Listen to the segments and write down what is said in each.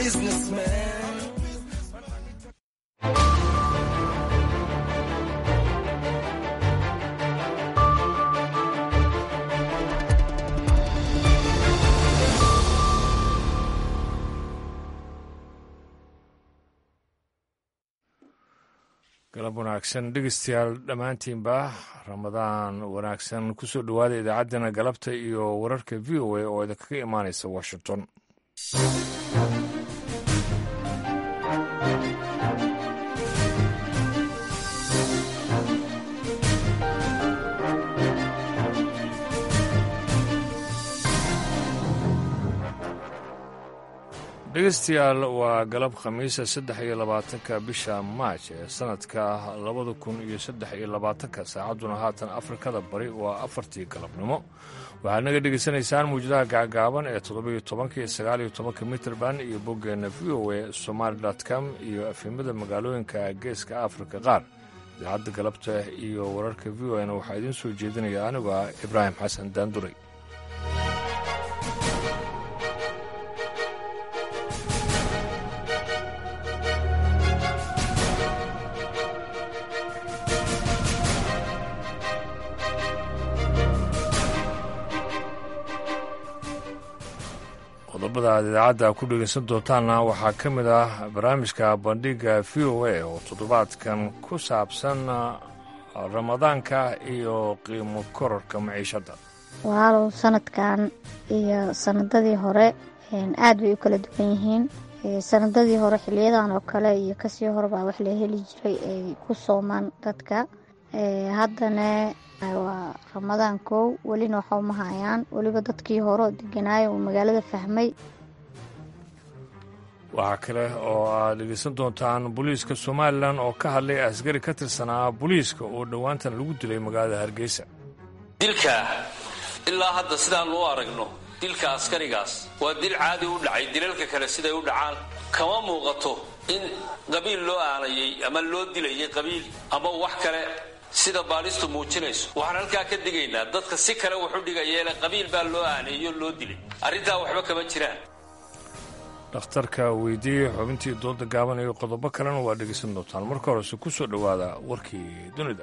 businessman. galab wanaagsan dhegeystayaal dhammaantiinba ramadaan wanaagsan kusoo dhowaada idaacaddana galabta iyo wararka v o a oo idinkaga imaanaysa washington dhegeystayaal waa galab khamiisa saddex iyo labaatanka bisha maaj ee sanadka labada kun iyo saddex iyo labaatanka saacadduna haatan afrikada bari waa afartii galabnimo waxaad naga dhegaysanaysaan muwjadaha gacgaaban ee toddobiyo tobanka iyo sagaaliyo tobanka mitrband iyo boggeenna v o a somaali com iyo afhimada magaalooyinka geeska afrika qaar idaacadda galabta iyo wararka v o na waxaa idiin soo jeedinaya anigu ah ibraahim xasan daanduray qodobada aad idaacadda ku dhegaysan doontaanna waxaa ka mid ah barnaamijka bandhiga v o a oo toddobaadkan ku saabsan ramadaanka iyo qiimo kororka maciishadda walaalow sanadkan iyo sanadadii hore aad bay u kala duwan yihiin sanadadii hore xiliyadan oo kale iyo kasii horebaa wax la heli jiray ay ku soomaan dadka haddana waa ramadaan kow welina waxa uma hayaan weliba dadkii hore oo deganaayo uu magaalada fahmay waxaa kale oo aad dhegeysan doontaan booliiska somalilan oo ka hadlay askari ka tirsanaa booliiska oo dhowaantan lagu dilay magaalada hargeysa dilka ilaa hadda sidaan u aragno dilka askarigaas waa dil caadi u dhacay dilalka kale siday u dhacaan kama muuqato in qabiil loo aanayay ama loo dilayay qabiil ama wax kale sida baalistu muujinayso waxaan halkaa ka digaynaa dadka si kale wuxu dhigayeele qabiil baa loo aaneeyo loo dilay arrintaa waxba kama jiraan dhakhtarka weydiiyey xubintii dooda gaaban iyo qodobo kalena waa dhegaysan doontaan marka horese ku soo dhowaada warkii dunida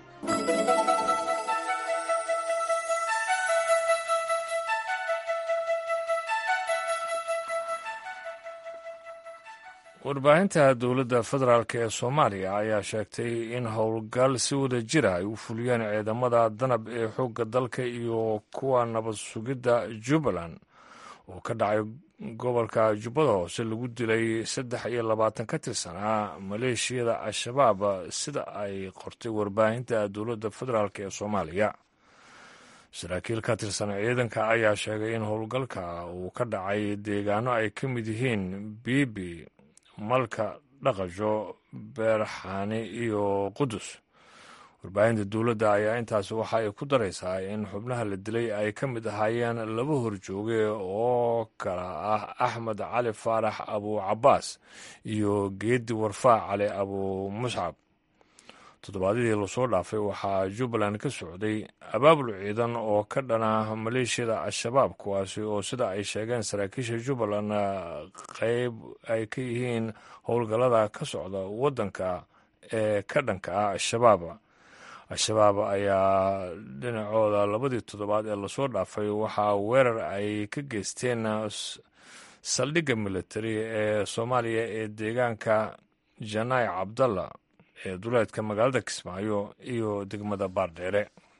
warbaahinta dowladda federaalk ee soomaaliya ayaa sheegtay in howlgal si wada jira ay u fuliyeen ciidamada danab ee xoogga dalka iyo kuwa nabad sugidda jubbaland oo ka dhacay gobolka jubbada hoose lagu dilay saddex iyo labaatan ka tirsanaa maleeshiyada al-shabaab sida ay qortay warbaahinta dowladda federaalk ee soomaaliya saraakiil ka tirsan ciidanka ayaa sheegay in howlgalka uu ka dhacay deegaano ay ka mid yihiin biibi malka dhaqasho beerxaani iyo qudus warbaahinta dowladda ayaa intaas waxa ay ku daraysaa in xubnaha la dilay ay ka mid ahaayeen laba horjooge oo kala ah axmed cali faarax abu cabaas iyo geedi warfaac cali abu muscab toddobaadyadii lasoo dhaafay waxaa jubbaland ka socday abaabul ciidan oo ka dhana maleeshiyada al-shabaab kuwaasi oo sida ay sheegeen saraakiisha jubbaland qeyb ay ka yihiin howlgallada ka socda waddanka ee ka dhanka ah al-shabaab al-shabaab ayaa dhinacooda labadii toddobaad ee lasoo dhaafay waxaa weerar ay ka geysteen saldhigga militari ee soomaaliya ee deegaanka janaay cabdalla ee duleedka magaalada kismaayo iyo degmada baardheere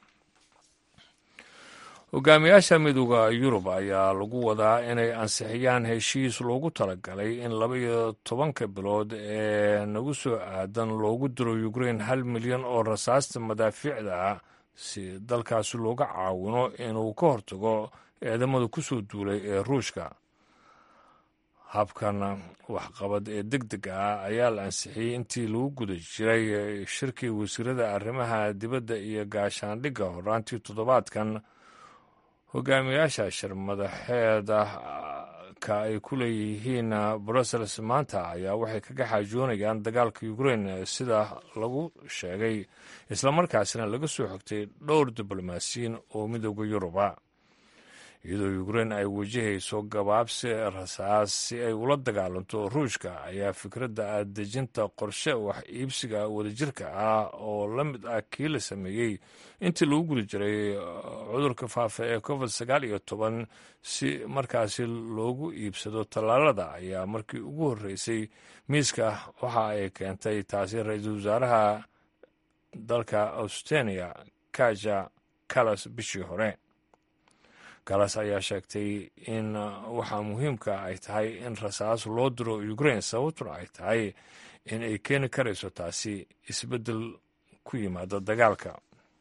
hogaamiyaasha midooda yurub ayaa lagu wadaa inay ansixiyaan heshiis loogu talagalay in laba iyo tobanka bilood ee nagu soo aadan loogu diro ukrein hal milyan oo rasaasta madaafiicda ah si dalkaasi looga caawino inuu ka hortago ciidamada kusoo duulay ee ruushka habkan waxqabad ee deg deg ah ayaa la ansixiyey intii lagu guda jiray shirkii wasiirada arrimaha dibadda iyo gaashaandhigga horaantii toddobaadkan hogaamiyaasha shir madaxeeda ka ay ku leeyihiin brussels maanta ayaa waxay kaga xaajoonayaan dagaalka ukrein sida lagu sheegay islamarkaasina laga soo xogtay dhowr diblomaasiyiin oo midooda yuruba iyadoo ukrein ay wajahayso gabaabsi rasaas si ay ula dagaalanto ruushka ayaa fikradda dejinta qorshe wax iibsiga wadajirka ah oo la mid ah kii la sameeyey intii lagu guli jiray cudurka faafa ee covid sagaal iyo toban si markaasi loogu iibsado tallaalada ayaa markii ugu horreysay miiska waxa ay keentay taasi ra-iisul wasaaraha dalka austenia kaja kalas bishii hore kalas ayaa sheegtay in waxaa muhiimka ay tahay in rasaas loo diro ukrain sababtuna ay tahay in ay keeni karayso taasi isbeddel ku yimaada dagaalka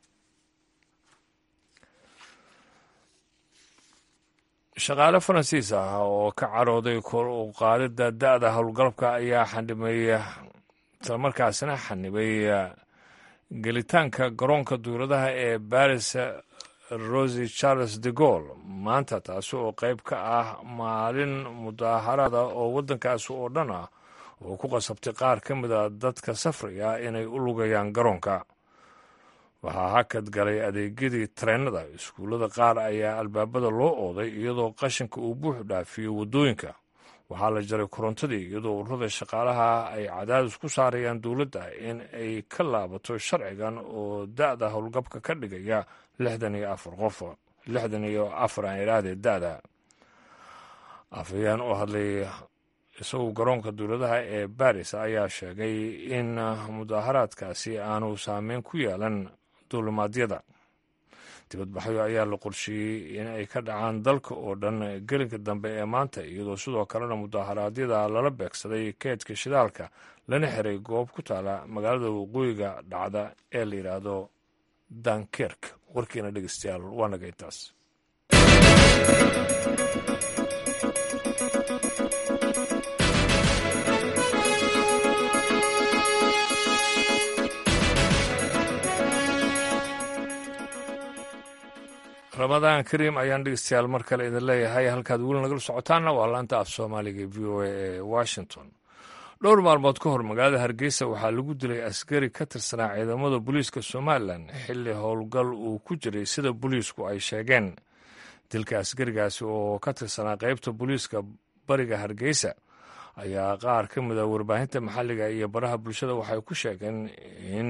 shaqaale faransiis ah oo ka carooday kor u qaadidda da-da howlgalabka ayaa xanibay islamarkaasina xanibay gelitaanka garoonka duuradaha ee baris rosi charles de gaulle maanta taasi oo qayb ka ah maalin mudaaharaada oo waddankaasi oo dhan ah oo ku qasabtay qaar ka mid a dadka safriga inay u lugayaan garoonka waxaa hakad galay adeegyadii tareenada iskuullada qaar ayaa albaabada loo ooday iyadoo qashinka uu buuxu dhaafiyo waddooyinka waxaa la jaray korontadii iyadoo ururada shaqaalaha ay cadaadis ku saarayaan dowladda in ay ka laabato sharcigan oo da-da howlgabka ka dhigaya lixdan iyo afar qof lixdan iyo afar aan idhaahdee da-da afhayeen oo hadlay isagu garoonka dowladaha ee baris ayaa sheegay in mudaaharaadkaasi aanu saameyn ku yeelan duulimaadyada dibadbaxyo ayaa la qorsheeyey in ay ka dhacaan dalka oo dhan gelinka dambe ee maanta iyadoo sidoo kalena mudaaharaadyada lala beegsaday keedka shidaalka lana xiray goob ku taala magaalada waqooyiga dhacda ee la yidhaahdo dankerk warkiina dhegeystayaal waa naga intaas ramadaan kariim ayaan dhegeystayaal mar kale idin leeyahay halkaad weli nagala socotaanna waa laanta af soomaaliga v o a ee washington dhowr maalmood ka hor magaalada hargeysa waxaa lagu dilay askari ka tirsanaa ciidamada booliiska somalilan xilli howlgal uu ku jiray sida booliisku ay sheegeen dilka askarigaasi oo ka tirsanaa qeybta booliiska bariga hargeysa ayaa qaar ka mid a warbaahinta maxalliga iyo baraha bulshada waxay ku sheegeen in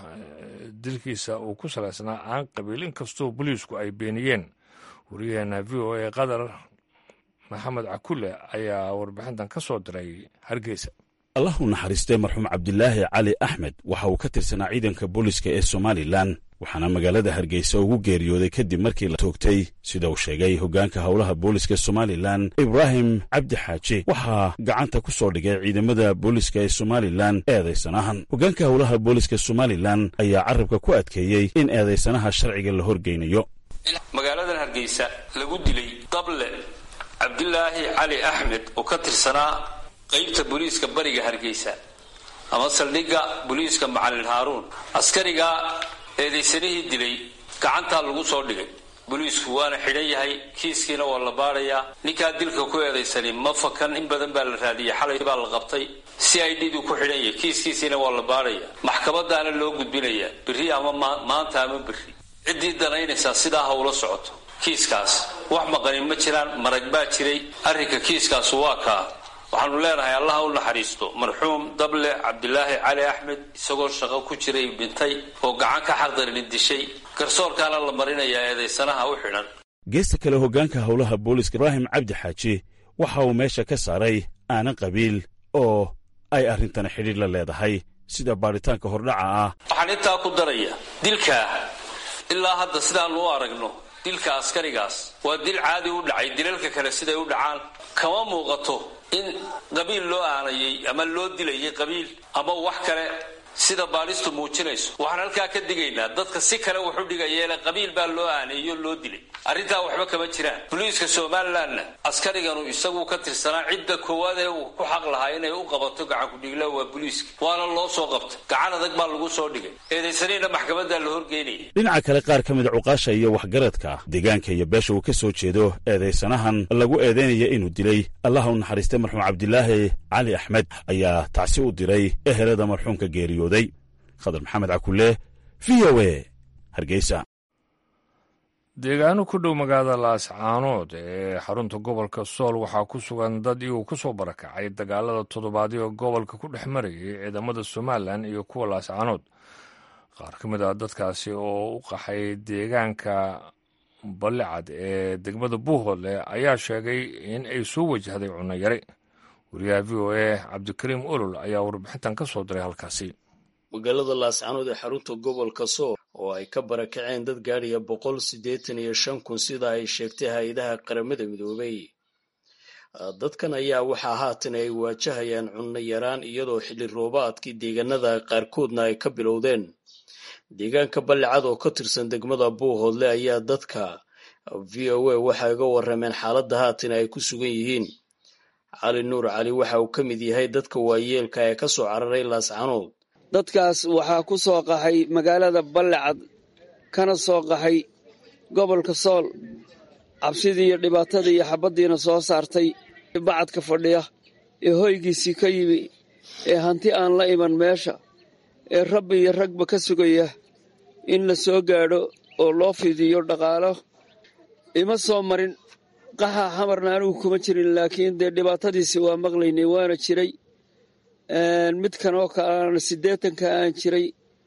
dilkiisa uu ku salaysnaa aan qabiil inkastoo booliisku ay beeniyeen wariyaheena v o a qatar maxamed cakule ayaa warbixintan ka soo diray hargeysa allah u naxariistay marxuum cabdilaahi cali axmed waxa uu ka tirsanaa ciidanka booliska ee somalilan waxaana magaalada hargeysa ugu geeriyooday kadib markii la toogtay sida uu sheegay hoggaanka howlaha booliska somalilan ibraahim cabdi xaaji waxaa gacanta ku soo dhigay ciidamada booliska ee somalilan eedaysanahan hoggaanka howlaha booliska somalilan ayaa carabka ku adkeeyey in eedaysanaha sharciga la horgeynayo magaaladan hargeysa lagu dilay dable cabdilaahi cali axmed oo ka tirsanaa qaybta booliiska bariga hargeysa ama saldhigga booliiska macalin haaruun askarigaa eedaysanihii dilay gacantaa lagu soo dhigay booliisku waana xidhan yahay kiiskiina waa la baadhayaa ninkaa dilka ku eedaysani ma fakan in badan baa la raadiyay xalay baa la qabtay si i d du ku xidhan yahay kiiskiisiina waa la baadhaya maxkamadaana loo gudbinayaa berri ama maanta ama berri ciddii danaynaysaa sidaa ha ula socoto kiiskaas wax maqanin ma jiraan marag baa jiray arrinka kiiskaasu waa kaa waxaanu leenahay allaha u naxariisto marxuum dable cabdilaahi cali axmed isagoo shaqo ku jiray dhintay oo gacan ka xaqdarin dishay garsoorkaana la marinayaa eedaysanaha u xidhan geesta kale hoggaanka howlaha booliska ibraahim cabdi xaaji waxa uu meesha ka saaray aanan qabiil oo ay arrintana xidhiir la leedahay sida baadhitaanka hordhaca ah waxaan intaa ku daraya dilkaa ilaa hadda sidaanu u aragno dilka askarigaas waa dil caadi u dhacay dilalka kale siday u dhacaan kama muuqato in qabiil loo aanayay ama loo dilayay qabiil ama wax kale sida baadhistu muujinayso waxaan halkaa ka digaynaa dadka si kale wuxu dhigayeele qabiil baa loo aaneeyo loo dilay arrintaa waxba kama jiraan boliiska somalilanna askariganu isagu ka tirsanaa cidda koowaad ee uu ku xaq lahaa inay u qabato gacankudhigla waa boliiska waana loo soo qabtay gacan adag baa lagu soo dhigay eedaysaniina maxkamadaa la horgeynaya dhinaca kale qaar ka mida cuqaasha iyo waxgaradka deegaanka iyo beesha uu ka soo jeedo eedaysanahan lagu eedaynaya inuu dilay allaha u naxariistay marxuum cabdilaahi cali axmed ayaa tacsi u diray ehelada marxuumka geeriyooday khadar maxamed cakule v o e hargeysa deegaano ku dhow magaalada laascaanood ee xarunta gobolka sool waxaa ku sugan dad iyuu ku soo barakacay dagaalada toddobaadyo gobolka ku dhex marayay ciidamada somalilan iyo kuwa laascaanood qaar ka mid ah dadkaasi oo u qaxay deegaanka ballicad ee degmada buuhoodle ayaa sheegay in ay soo wajahday cunno yari wariyaha v o a cabdikariim olol ayaa warbixintan ka soo diray halkaasi magaalada laascaanood ee xarunta gobolka sool oo ay ka barakaceen dad gaadhaya boqol siddeetan iyo shan kun sida ay sheegtay hay-adaha qaramada midoobay dadkan ayaa waxaa haatan ay waajahayaan cunno yaraan iyadoo xilli roobaadkii deegaanada qaarkoodna ay ka bilowdeen deegaanka ballicad oo ka tirsan degmada buuhoodle ayaa dadka v o a waxay uga warrameen xaaladda haatan ay ku sugan yihiin cali nuur cali waxa uu ka mid yahay dadka waayeelka ee ka soo cararay laascaanood dadkaas waxaa ku soo qaxay magaalada ballicad kana soo qaxay gobolka sool cabsidii iyo dhibaatadii iyo xabaddiina soo saartay bacadka fadhiya ee hoygiisii ka yimi ee hanti aan la iman meesha ee rabbi iyo ragba ka sugaya in la soo gaadho oo loo fidiyo dhaqaalo ima soo marin qaxa xamarna anigu kuma jirin laakiin dee dhibaatadiisi waa maqlaynay waana jiray midkan oo kalena siddeetanka aan jiray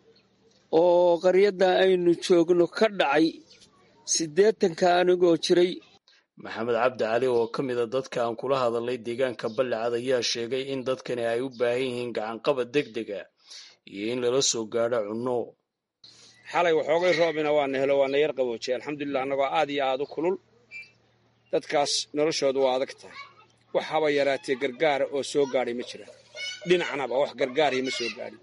oo qaryadda aynu joogno ka dhacay siddeetanka anigoo jiray maxamed cabdi cali oo ka mida dadka aan kula hadalnay deegaanka ballicad ayaa sheegay in dadkani ay u baahan yihiin gacanqabad deg dega iyo in lala soo gaadho cunno xalay waxoogay roobina waana helo waana yar qaboojiyay alxamdulilah annagoo aad iyo aad u kulul dadkaas noloshoodu waa adag tahay wax haba yaraatee gargaara oo soo gaadhay ma jiraan dhinacnaba wax gargaaraya ma soo gaadhin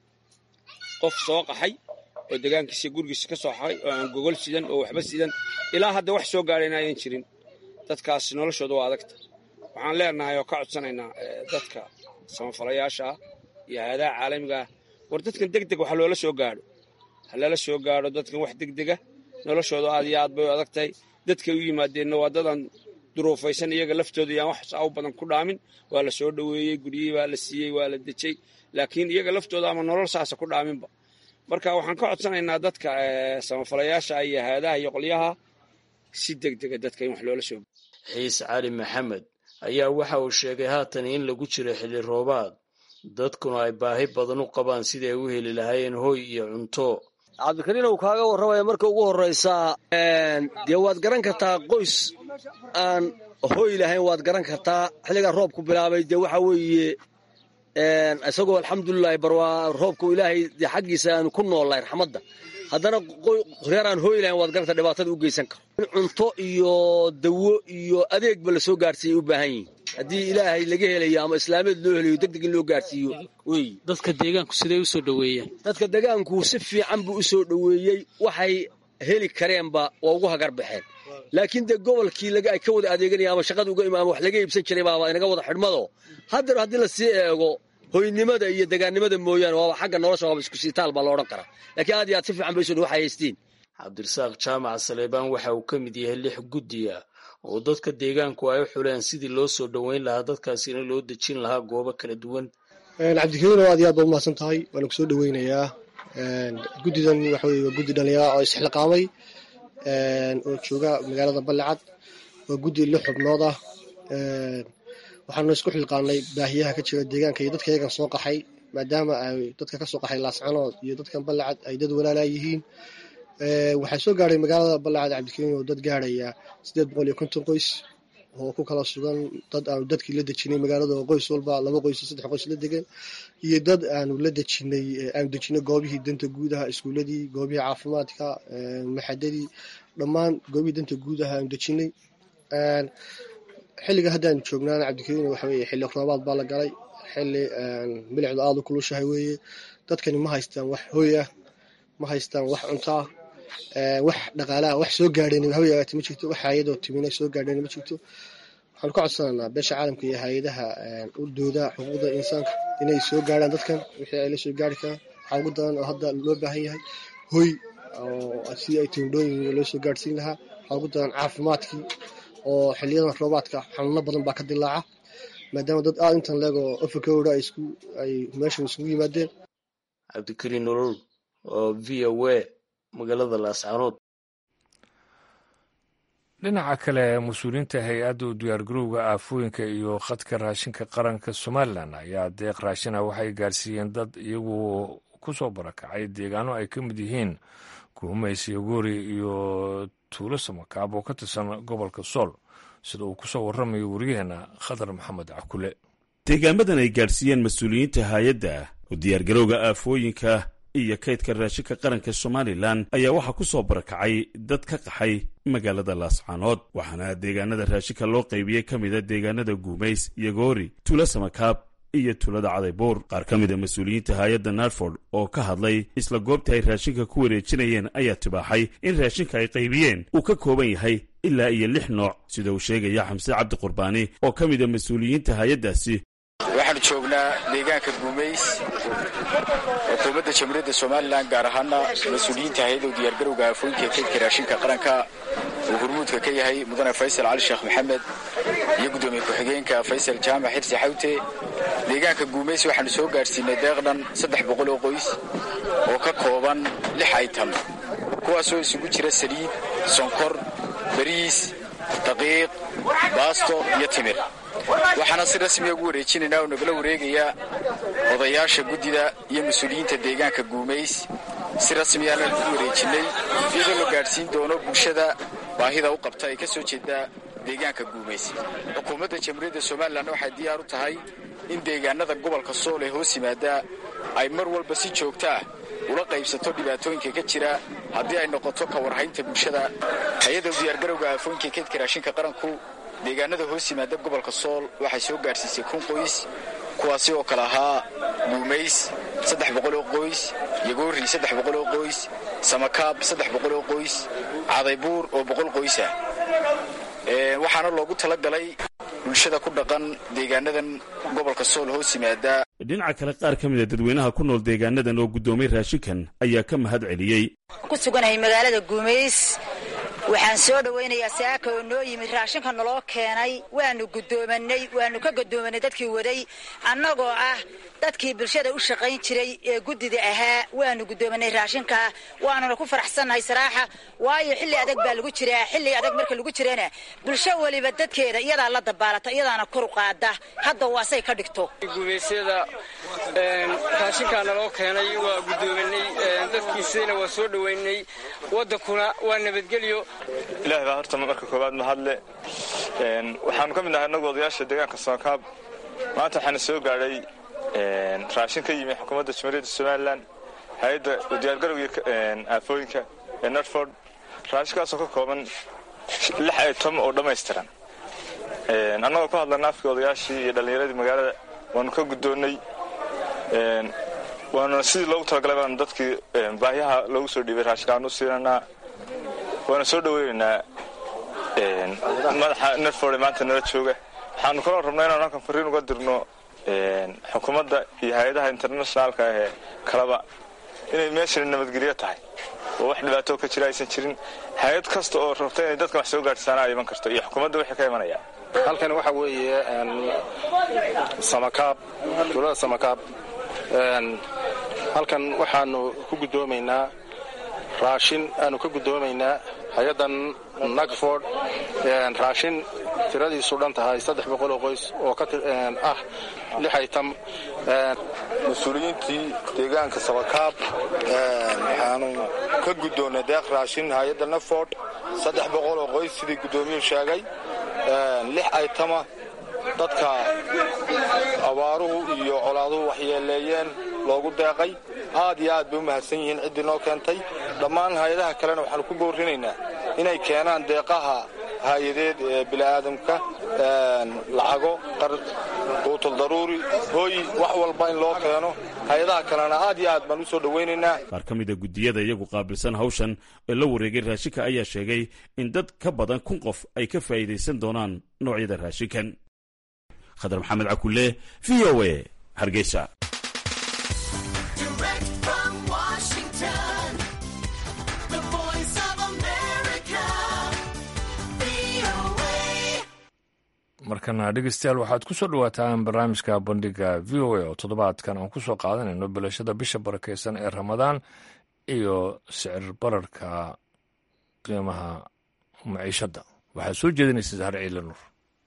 qof soo qaxay oo degaankiisa gurigiisa ka soo xahay oo aan gogol sidan oo waxba sidan ilaa hadda wax soo gaadhayna ayan jirin dadkaas noloshooda waa adag tahay waxaan leenahay oo ka codsanaynaa dadka samafalayaasha ah iyo hay-adaha caalamiga ah war dadkan deg deg wax loola soo gaadho ha lala soo gaadho dadkan wax degdega noloshooda aad iyo aad bay u adag tahay dadkay u yimaadeenna waa dadan duruufaysan iyaga laftooda yaan wax saa u badan ku dhaamin waa la soo dhoweeyey guryihii baa la siiyey waa la dejay laakiin iyaga laftooda ama nolol saasa ku dhaaminba marka waxaan ka codsanaynaa dadka samafalayaasha iyo hay-adaha iyo qolyaha si degdega dadka in wax loola soo xiis cali maxamed ayaa waxa uu sheegay haatan in lagu jiro xilli roobaad dadkuna ay baahi badan u qabaan siday u heli lahaayeen hoy iyo cunto cabdikariin uu kaaga warramaya marka ugu horraysaa dee waad garan kartaa qoys aan hoy lahayn waad garan kartaa xilligaa roobku bilaabay dee waxa weeye isagoo alxamdulilahi barwaa roobku ilaahay dee xaggiisa aanu ku noollahay raxmadda haddana reer aan hoy lahayn waad garan kartaa dhibaatada u geysan karo in cunto iyo dawo iyo adeegba la soo gaarsiiyay u baahan yihin haddii ilaahay laga helayo ama islaameed loo helayo deg deg in loo gaarsiiyo wey dadka deegaanku siday u soo dhoweeyaan dadka deegaanku si fiican buu u soo dhoweeyey waxay heli kareenba waa ugu hagar baxeen laakiin dee gobolkii ay ka wada adeeganaya ama shaqada uga ima ama wax laga iibsan jiray baaba inaga wada xidhmado haddana haddii lasii eego hoynimada iyo degaannimada mooyaane waaba xagga nolosha waaba isku siitaal baa loodhan karaa laakiin aad iyo aad si fiican bay soo waxay haystiin cabdirasaaq jaamac saleebaan waxa uu ka mid yahay lix guddiya oo dadka deegaanku ay u xuleen sidii loo soo dhoweyn lahaa dadkaasina loo dejin lahaa goobo kala duwan cabdikariino aad iyo aad baad umahadsan tahay waana kusoo dhoweynayaa guddidan waxa weye waa guddi dhallinyara oo isxilqaamay oo jooga magaalada ballicad waa guddi lix xubnood ah waxaanu isku xilqaanay baahiyaha ka jira deegaanka iyo dadka iyagan soo qaxay maadaama ay dadka ka soo qaxay laascanood iyo dadkan ballicad ay dad walaalaa yihiin waxaa soo gaadhay magaalada ballicad cabdikariin oo dad gaadhaya siddeed boqol iyo konton qoys oo ku kala sugan dad aanu dadkii la dejinay magaalada oo qoys walba laba qoys iyo saddex qoys la degan iyo dad aanu la dejinay aanu dejinay goobihii danta guudaha iskuuladii goobihii caafimaadka maxadadii dhammaan goobihii danta guudaha aanu dejinay xilliga haddaanu joognaana cabdikariin waxa weye xilli roobaad baa la galay xilli milicdu aada u kulushahay weeye dadkani ma haystaan wax hoy ah ma haystaan wax cunto ah wax dhaqaalaha wax soo gaadheen haba yaraate ma jirto wax hay-adoo timina soo gaadheen ma jirto waxaanu ka codsanaynaa beesha caalamka iyo hay-adaha u dooda xuquuqda insaanka inay soo gaadhaan dadkan wixii ay la soo gaari karaan waxaa ugu daran oo hadda loo baahan yahay hoy oo sidii ay tindhooyin loo soo gaadhsiin lahaa waxaa ugu daran caafimaadkii oo xiliyadan roobaadka xanuuno badan baa ka dilaaca maadaama dad aada intan leegoo afrikawra ay meeshan isugu yimaadeen cabdikariin nolol oo v o a magaalada laascaanood dhinaca kale mas-uuliyiinta hay-adda u diyaargarowga aafooyinka iyo khadka raashinka qaranka somalilan ayaa deeq raashina waxay gaarsiiyeen dad iyagu ku soo barakacay deegaano ay ka mid yihiin guumays iyo goori iyo tuulo samakaab oo ka tirsan gobolka sool sida uu ku soo warramayo waryaheena khadar maxamed cakule deegaamadan ay gaadhsiiyeen mas-uuliyiinta hay-adda u diyaargarowga aafooyinka iyo kaydka raashinka qaranka somalilan ayaa waxaa ku soo barakacay dad ka qaxay magaalada laascaanood waxaana deegaanada raashinka loo qaybiyey ka mida deegaanada guumays iyo goori tuulo samakaab iyo tuulada cadaybuur qaar ka mida mas-uuliyiinta hay-adda narford oo ka hadlay isla goobta ay raashinka ku wareejinayeen ayaa tibaaxay in raashinka ay qaybiyeen uu ka kooban yahay ilaa iyo lix nooc sida uu sheegaya xamse cabdi qurbaani oo ka mida mas-uuliyiinta hay-addaasi waxaanu joognaa deegaanka guumays xukuumadda jamhuuriyadda somalilan gaar ahaana mas-uuliyiinta hay-adda u diyaargarowga aafooyinka ee kaydka raashinka qaranka uu hurmuudka ka yahay mudane faysal cali sheekh maxamed iyo guddoomiye ku-xigeenka faysal jaamac xirsi xawte deegaanka guumays waxaanu soo gaadhsiinay deeqdhan saddex boqol oo qoys oo ka kooban lix aytam kuwaasoo isugu jira saliid sonkor bariis daqiiq baasto iyo timir waxaana si rasmiya ugu wareejinaynaa oo nagala wareegayaa odayaasha guddida iyo mas-uuliyiinta deegaanka guumays si rasmiyaana ugu wareejinnay iyadoo la gaadhsiin doono bulshada baahida u qabta ee ka soo jeeda deegaanka guumays xukuumadda jamhuuriyadda somalilan waxay diyaar u tahay in deegaanada gobolka sool ee hoos yimaada ay mar walba si joogta ah ula qaybsato dhibaatooyinka ka jira haddii ay noqoto ka warhaynta bulshada hay-adda u diyaargarowga aafooyinka kaydka raashinka qaranku deegaanada hoos yimaada gobolka sool waxay soo gaadhsiisay kun qoys kuwaasi oo kale ahaa guumays saddex boqoloo qoys yagoori saddex boqoloo qoys samakaab saddex boqoloo qoys cadaybuur oo boqol qoys ah waxaana loogu talagalay bulshada ku dhaqan deegaanadan gobolka sool hoos yimaada dhinaca kale qaar ka mida dadweynaha ku nool deegaanadan oo guddoomay raashinkan ayaa ka mahad celiyey ku suganahay magaalada guumays waxaan soo dhowaynayaa saaka oo noo yimid raashinka naloo keenay waanu guddoomanay waanu ka guddoomanay dadkii waday annagoo ah dadkii bulshada u shaqayn jiray ee guddida ahaa waanu guddoomanay raashinka waanuna ku faraxsannahay saraaxa waayo xilli adag baa lagu jiraa xilli adag marka lagu jirana bulsho weliba dadkeeda iyadaa la dabaalata iyadaana kor qaada hadda waasay ka dhigto gumaysyada raashinkaa naloo keenay waa guddoomanay dadkiisana waa soo dhowaynay wadankuna waa nabadgelyo ilaah baa horta marka koowaad mahadle waxaanu ka mid nahay annagu odayaasha deegaanka soonkaab maanta waxaana soo gaadhay raashin ka yimi xukuumadda jamhuuriyadda somalilan hay-adda diyaargarowga aafooyinka ee nortford raashinkaasoo ka kooban lix aytom oo dhammaystiran annagoo ku hadlana afkii odayaashii iyo dhallinyaradii magaalada waanu ka guddoonnay waanuna sidii loogu talagalay baanu dadkii baahyaha loogu soo dhiibay raashinkaanu u siinanaa waana soo dhoweynaynaa madaxa nerford ee maanta nala jooga waxaanu kaloo rabnaa inaanu halkan fariin uga dirno xukuumadda iyo hay-adaha internationaalka ahee kalaba inay meeshani nabadgelyo tahay oo wax dhibaato ka jira aysan jirin hay-ad kasta oo rabta inay dadkan wax soo gaadhsaana ay iman karto iyo xukuumadda wixii ka imanaya halkan waxa weeye samakaab tuulada samakaab halkan waxaanu ku guddoomaynaa raashin aanu ka guddoomaynaa hay-addan nagford raashin tiradiisu dhan tahay saddex boqoloo qoys oo ah lix aytam mas-uuliyiintii deegaanka sabakaab waxaanu ka guddoonnay deeq raashin hay-adda nagford saddex boqoloo qoys sidii guddoomiyuu sheegay lix aytama dadka abaaruhu iyo colaaduhu waxyeeleeyeen loogu deeqay aad iyo aad bay u mahadsan yihiin ciddii noo keentay dhammaan hay-adaha kalena waxaanu ku boorinaynaa inay keenaan deeqaha hay-adeed ee bini'aadamka lacago quutul daruuri hooy wax walba in loo keeno hay-adaha kalena aad iyo aad baan u soo dhowaynaynaa qaar ka mida guddiyada iyagu qaabilsan hawshan ee la wareegay raashinka ayaa sheegay in dad ka badan kun qof ay ka faa'iidaysan doonaan noocyada raashinkan khadar maxamed cakulle v o a hargeysa markana dhegeystayaal waxaad ku soo dhawaataan barnaamijka bandhiga v o a oo toddobaadkan aan ku soo qaadanayno bilashada bisha barakeysan ee ramadaan iyo sicir bararka qiimaha maciishadda waxaa soo jeedinaysa sahar ciile nuur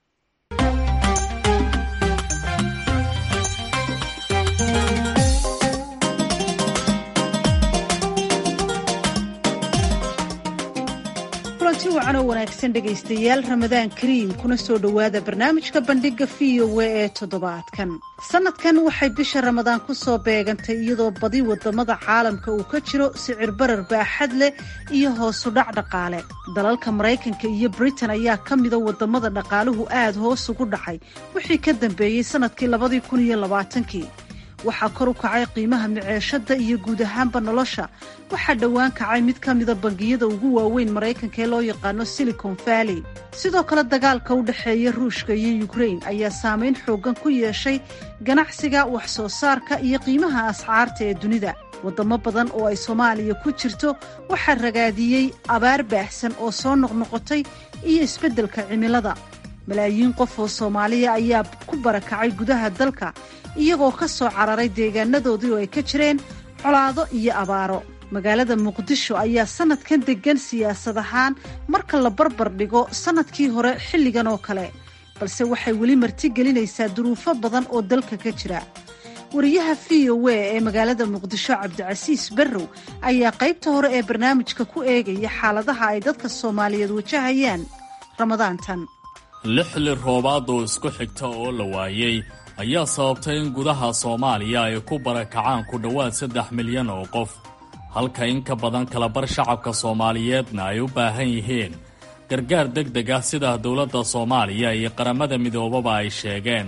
kulanti wacan oo wanaagsan dhegaystayaal ramadaan kariim kuna soo dhowaada barnaamijka bandhiga v o w ee toddobaadkan sanadkan waxay bisha ramadaan ku soo beegantay iyadoo badi wadamada caalamka uu ka jiro sicir barar baaxad leh iyo hoosu dhac dhaqaale dalalka maraykanka iyo britain ayaa ka mida wadamada dhaqaaluhu aad hoos ugu dhacay wixii ka dambeeyey sanadkii labadii kun iyo labaatankii waxaa kor u kacay qiimaha miceeshada iyo guud ahaanba nolosha waxaa dhowaan kacay mid ka mida bangiyada ugu waaweyn maraykanka ee loo yaqaano silicon valley sidoo kale dagaalka u dhexeeya ruushka iyo ukrain ayaa saameyn xoogan ku yeeshay ganacsiga wax soo saarka iyo qiimaha asxaarta ee dunida wadamo badan oo ay soomaaliya ku jirto waxaa ragaadiyey abaar baahsan oo soo noqnoqotay iyo isbeddelka cimilada malaayiin qof oo soomaaliya ayaa ku barakacay gudaha dalka iyagoo ka soo cararay deegaanadoodii oo ay ka jireen colaado iyo abaaro magaalada muqdisho ayaa sanadkan deggan siyaasad ahaan marka la barbar dhigo sanadkii hore xilligan oo kale balse waxay weli martigelinaysaa duruufo badan oo dalka ka jira wariyaha v o w ee magaalada muqdisho cabdicasiis barrow ayaa qaybta hore ee barnaamijka ku eegaya xaaladaha ay dadka soomaaliyeed wajahayaan ramadaantan lixli roobaad oo isku xigta oo la waayey ayaa sababtay in gudaha soomaaliya ay ku barakacaan ku dhowaad saddex milyan oo qof halka in ka badan kalabar shacabka soomaaliyeedna ay u baahan yihiin gargaar deg deg ah sida dowladda soomaaliya iyo qaramada midoobaba ay sheegeen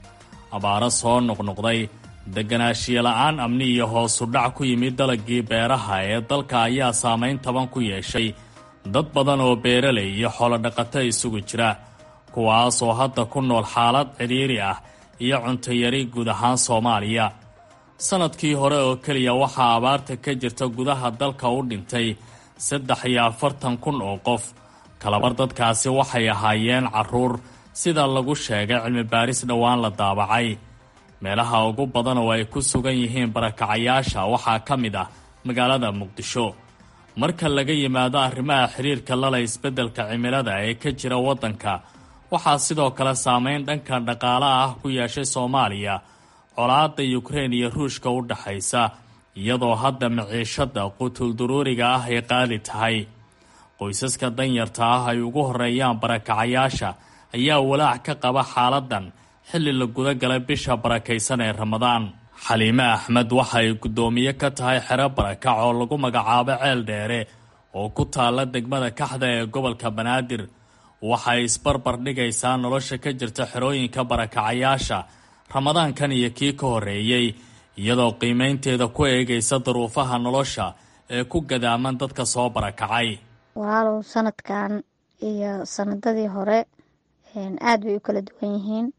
abaaro soo noqnoqday deganaanshiyo la'aan amni iyo hoosu dhac ku yimid dalagii beeraha ee dalka ayaa saamayn taban ku yeeshay dad badan oo beeralay iyo xoolodhaqato isugu jira kuwaasoo hadda ku nool xaalad cidhiiri ah iyo cuntayari guud ahaan soomaaliya sannadkii hore oo keliya waxaa abaarta ka jirta gudaha dalka u dhintay saddex iyo afartan kun oo qof kalabar dadkaasi waxay ahaayeen carruur sida lagu sheegay cilmi baaris dhowaan la daabacay meelaha ugu badan oo ay ku sugan yihiin barakacayaasha waxaa ka mid ah magaalada muqdisho marka laga yimaado arrimaha xiriirka lala isbeddelka cimilada ee ka jira waddanka waxaa sidoo kale saameyn dhanka dhaqaalaha ah ku yeeshay soomaaliya colaadda yukrain iyo ruushka u dhaxaysa iyadoo hadda maciishadda qutulduruuriga ah ay qaali tahay qoysaska danyarta ah ay ugu horeeyaan barakacayaasha ayaa walaac ka qaba xaaladan xilli la guda galay bisha barakaysan ee ramadaan xaliime axmed waxa ay guddoomiye ka tahay xero barakac oo lagu magacaabo ceel dheere oo ku taalla degmada kaxda ee gobolka banaadir waxay isbarbar dhigaysaa nolosha ka jirta xerooyinka barakacayaasha ramadaankan iyo kii ka horreeyey iyadoo qiimaynteeda ku eegaysa daruufaha nolosha ee ku gadaaman dadka soo barakacay walaalow sanadkan iyo sanadadii hore aada bay u kala duwan yihiin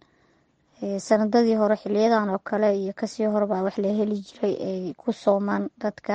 sanadadii hore xiliyadan oo kale iyo kasii horebaa wax la heli jiray ay ku soomaan dadka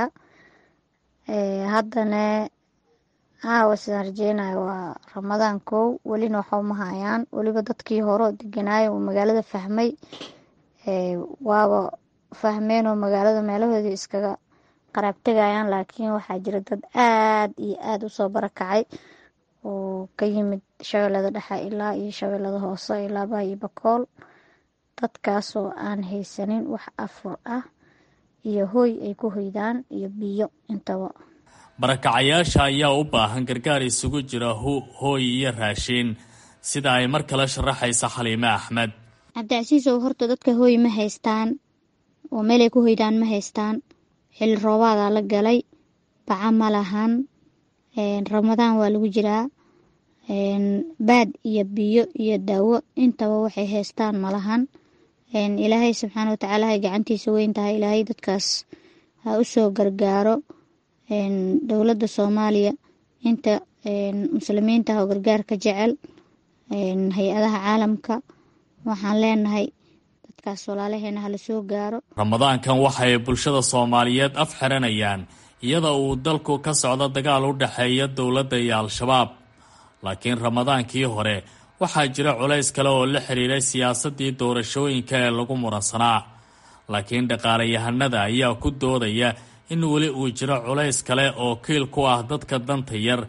haddana aawa sidaan rajeynayo waa ramadaan kow welina waxa uma hayaan weliba dadkii hore oo deganaayo uu magaalada fahmay waaba fahmeenoo magaalada meelahoodii iskaga qaraabtegayaan laakiin waxaa jira dad aada iyo aada usoo barakacay oo ka yimid shabeellada dhexe ilaa iyo shabeellada hoose ilaa baa iyo bakool dadkaasoo aan haysanin wax afur ah iyo hooy ay ku hoydaan iyo biyo intaba barakacayaasha ayaa u baahan gargaar isugu jira hooy iyo raashiin sida ay mar kale sharaxaysa xaliime axmed cabdicasiisow horta dadka hooy ma haystaan oo meelay ku hoydaan ma haystaan xilli roobaadaa la galay baca ma lahan ramadaan waa lagu jiraa baad iyo biyo iyo daawo intaba waxay haystaan malahan ilaahay subxaana watacaala hay gacantiisa weyn tahay ilaahay dadkaas ha u soo gargaaro dowladda soomaaliya inta muslimiinta oo gargaarka jecel hay-adaha caalamka waxaan leenahay dadkaas walaalaheena hala soo gaaro ramadaankan waxay bulshada soomaaliyeed af xiranayaan iyada uu dalku ka socdo dagaal u dhexeeya dowladda iyo al-shabaab laakiin ramadaankii hore waxaa jira culays kale oo la xiriiray siyaasaddii doorashooyinka ee lagu muransanaa laakiin dhaqaalayahanada ayaa ku doodaya in weli uu jiro culays kale oo kiil ku ah dadka danta yar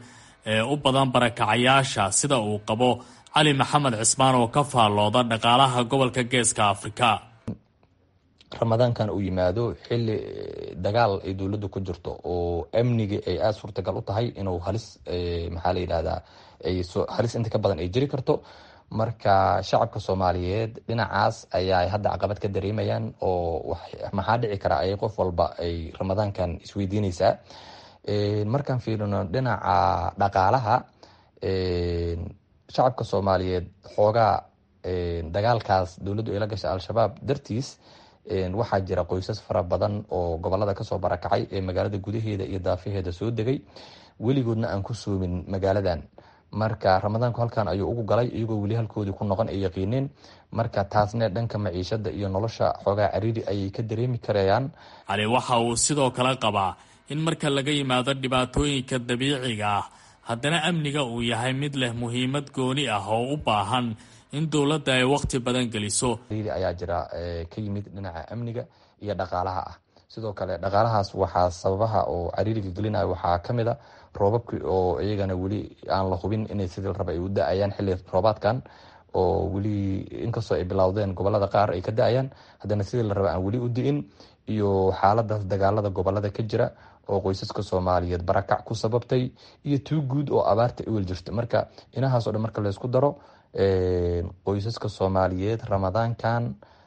ee u badan barakacayaasha sida uu qabo cali maxamed cismaan oo ka faallooda dhaqaalaha gobolka geeska afrika ramadaankan uu yimaado xili dagaal ay dowladda ku jirto oo amniga ay aada suurtagal u tahay inuu halis maxaa la yidhahdaa ay halis inta ka badan ay jiri karto marka shacabka soomaaliyeed dhinacaas ayaa hadda caqabad ka dareemayaan oo maxaa dhici kara ay qof walba ay ramadaankan isweydiineysaa markaan fiirino dhinaca dhaqaalaha shacabka soomaaliyeed xoogaa dagaalkaas dowladdu ay la gashay al-shabaab dartiis waxaa jira qoysas fara badan oo gobolada kasoo barakacay ee magaalada gudaheeda iyo daafaheeda soo degay weligoodna aan ku soomin magaaladan marka ramadaanku halkan ayuu ugu galay iyagoo weli halkoodii ku noqon ay yaqiineen marka taasne dhanka maciishada iyo nolosha xoogaa cariiri ayay ka dareemi karayaan cali waxa uu sidoo kale qabaa in marka laga yimaado dhibaatooyinka dabiiciga ah haddana amniga uu yahay mid leh muhiimad gooni ah oo u baahan in dowladda ay waqti badan geliso ayaa jira ka yimid dhinaca amniga iyo dhaqaalaha ah sidoo kale dhaqaalahaas waxaa sababaha oo cariiriga gelinaya waxaa kamid a roobabki oo iyagana weli aan la hubin inay sidii la raba ay u da-ayaan xilli roobaadkan oo weli inkastoo ay bilowdeen gobolada qaar ay ka da-ayaan haddana sidii la raba aan weli u di-in iyo xaaladaas dagaalada gobolada ka jira oo qoysaska soomaaliyeed barakac ku sababtay iyo tuu guud oo abaarta iwel jirta marka inahaas o dhan marka laysku daro qoysaska soomaaliyeed ramadaankan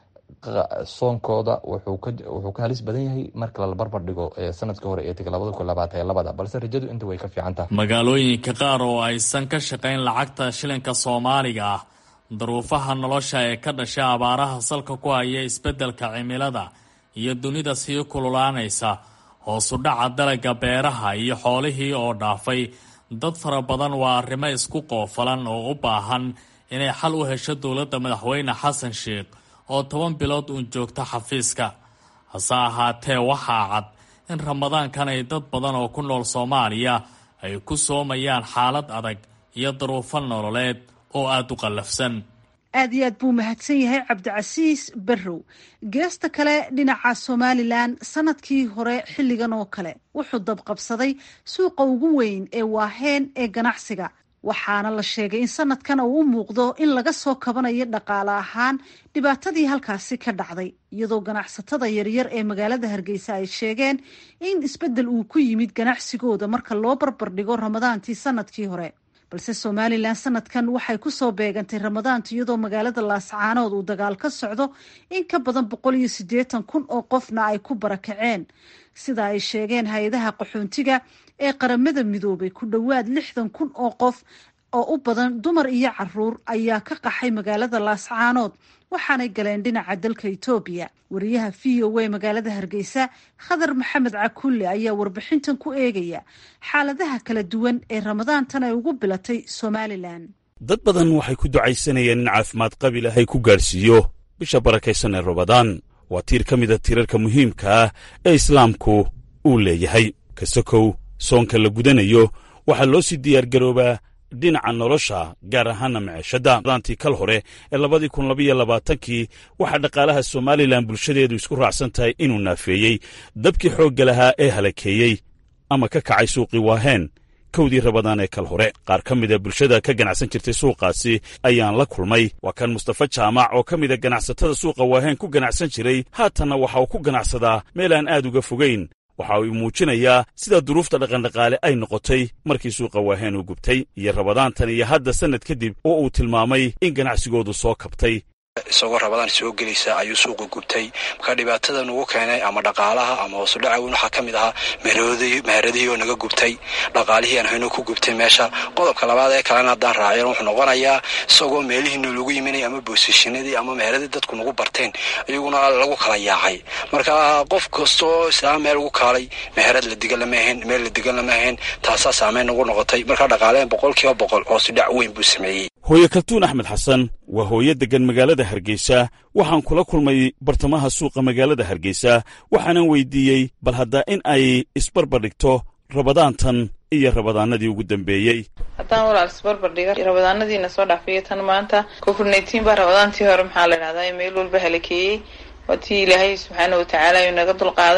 soonkooda wuxuu ka halis badan yahay marka lala barbar dhigo sanadka hore ee tegay labada kun labaatan labada balse rajadu inta way ka fiican tahay magaalooyinka qaar oo aysan ka shaqayn lacagta shilinka soomaaliga ah daruufaha nolosha ee ka dhashay abaaraha salka ku haya isbeddelka cimilada iyo dunida sii kululaanaysa hoosu dhaca dalagga beeraha iyo xoolihii oo dhaafay dad fara badan waa arrimo isku qoofalan oo u baahan inay xal u hesho dowladda madaxweyne xasan sheikh oo toban bilood uun joogta xafiiska hase ahaatee waxaa cad in ramadaankan ay dad badan oo ku nool soomaaliya ay ku soomayaan xaalad adag iyo daruufo nololeed oo aada u qallafsan aad iyo aad buu mahadsan yahay cabdicasiis barrow geesta kale dhinaca somalilan sanadkii hore xilligan oo kale wuxuu dabqabsaday suuqa ugu weyn ee waaheen ee ganacsiga waxaana la sheegay in sanadkan uu u muuqdo in laga soo kabanayo dhaqaale ahaan dhibaatadii halkaasi ka dhacday iyadoo ganacsatada yaryar ee magaalada hargeysa ay sheegeen in isbeddel uu ku yimid ganacsigooda marka loo barbardhigo ramadaantii sanadkii hore balse somalilan sanadkan waxay kusoo beegantay ramadaanta iyadoo magaalada laascaanood uu dagaal ka socdo in ka badan boqol iyo siddeetan kun oo qofna ay ku barakaceen sida ay sheegeen hay-adaha qaxoontiga ee qaramada midoobay ku dhowaad lixdan kun oo qof oo u badan dumar iyo caruur ayaa ka qaxay magaalada laascaanood waxaanay galeen dhinaca dalka etoobiya wariyaha v o a magaalada hargeysa khadar maxamed cakulle ayaa warbixintan ku eegaya xaaladaha kala duwan ee ramadaantan ay ugu bilatay somalilan dad badan waxay ku ducaysanayeen in caafimaad qabi lahay ku gaadhsiiyo bisha barakaysan ee ramadaan waa tiir ka mida tiirarka muhiimka ah ee islaamku uu leeyahay kasakow soonka la gudanayo waxaa loo sii diyaargaroobaa dhinaca nolosha gaar ahaana maciishadda daantii kal hore ee labadii kun labaiyo labaatankii waxaa dhaqaalaha somalilan bulshadeedu isku raacsan tahay inuu naafeeyey dabkii xoogga lahaa ee halakeeyey ama ka kacay suuqii waaheen kowdii rabadaan ee kal hore qaar ka mida bulshada ka ganacsan jirtay suuqaasi ayaan la kulmay waa kan mustafa jaamac oo ka mida ganacsatada suuqa waaheen ku ganacsan jiray haatanna waxa uu ku ganacsadaa meel aan aad uga fogayn waxa uu muujinayaa sida duruufta dhaqandhaqaale ay noqotay markii suuqa waaheen uu gubtay iyo rabadaantan iyo hadda sannad kadib oo uu tilmaamay in ganacsigoodu soo kabtay isagoo rabadaan soo gelaysa ayuu suuqa gubtay marka dhibaatada nugu keenay ama dhaqaalaha ama hoosudhaca weyn waxaa ka mid ahaa meheradihii oo naga gubtay dhaqaalihii aan hayno ku gubtay meesha qodobka labaad ee kalena haddaan raacyan wuxuu noqonayaa isagoo meelihiina lagu yiminay ama boosishinadii ama meheradii dadku nagu barteen iyaguna lagu kala yaacay marka qof kastoo islaam meel ugu kaalay meherad la digan lama ahayn meel la digan lama ahayn taasaa saameyn nagu noqotay marka dhaqaaleen boqol kiiba boqol hoosudhac weyn buu sameeyey hooye kaltuun axmed xasan waa hooyo deggan magaalada hargeysa waxaan kula kulmay bartamaha suuqa magaalada hargeysa waxaanan weydiiyey bal haddaa in ay isbarbardhigto rabadaantan iyo rabadaanadii ugu dambeeyey haddaan walaal isbarbardhiga rabadaanadiina soo dhaafiyo tan maanta covid nineteen baa rabadaantii hore maxaa la dhahdaa meel walba halakeeyey waa tii ilaahay subxaana watacaala uu naga dulqaaday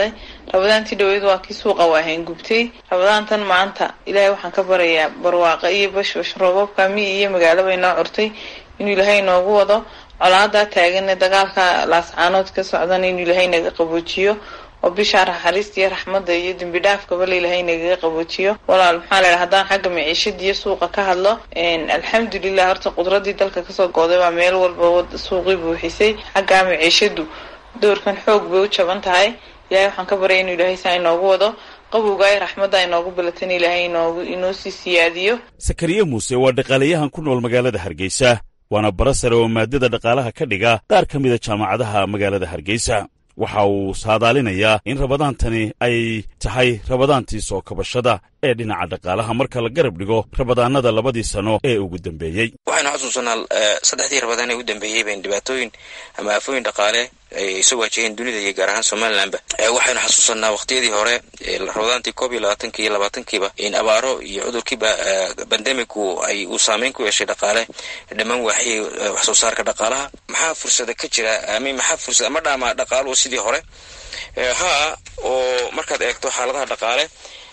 rabadaantii dhaweyd waa kii suuqa waahayn gubtay rabadaantan maanta ilaahay waxaan ka barayaa barwaaqa iyo bashbash roobabka mi iyo magaalaba inoo curtay inuu ilaahay inoogu wado colaadaa taagane dagaalka laascaanood ka socdana inuu ilaahay naga qaboojiyo oo bishaa naxariista iyo raxmadda iyo dembi dhaafkaba la ilaahay nagaga qaboojiyo walaal maxaa laydhaha haddaan xagga maciishada iyo suuqa ka hadlo alxamdulilah horta qudradii dalka kasoo gooday baa meel walba suuqii buuxisay xaggaa maciishadu doorkan xoog bay u jaban tahay ilahay waxaan ka baryay inuu ilaahay saa inoogu wado qabowgaay raxmadda inoogu bilatan ilaahay inoogu inoo sii siyaadiyo sakariye muuse waa dhaqaalayahan ku nool magaalada hargeysa waana bara sare oo maadada dhaqaalaha ka dhiga qaar ka mida jaamacadaha magaalada hargeysa waxa uu saadaalinayaa in rabadaantani ay tahay rabadaantii soo kabashada ee dhinaca dhaqaalaha marka la garab dhigo rabadaanada labadii sano ee ugu dambeeyey waxaynu xusuusanaa saddexdii rabadaan ee ugu dambeeyey bayn dhibaatooyin ama aafooyin dhaqaale ay soo waajaheen dunida iyo gaar ahaan somalilanba waxaynu xasuusanaa waqtiyadii hore rabadaantii koob iyo labaatanki iyo labaatankiiba in abaaro iyo cudurkiiba bandemigu ay uu saameyn ku yeeshay dhaqaale dhammaan waaxiyay wax soo saarka dhaqaalaha maxaa fursada ka jira ama maxaa fursada ma dhaama dhaqaaluhu sidii hore haa oo markaad eegto xaaladaha dhaqaale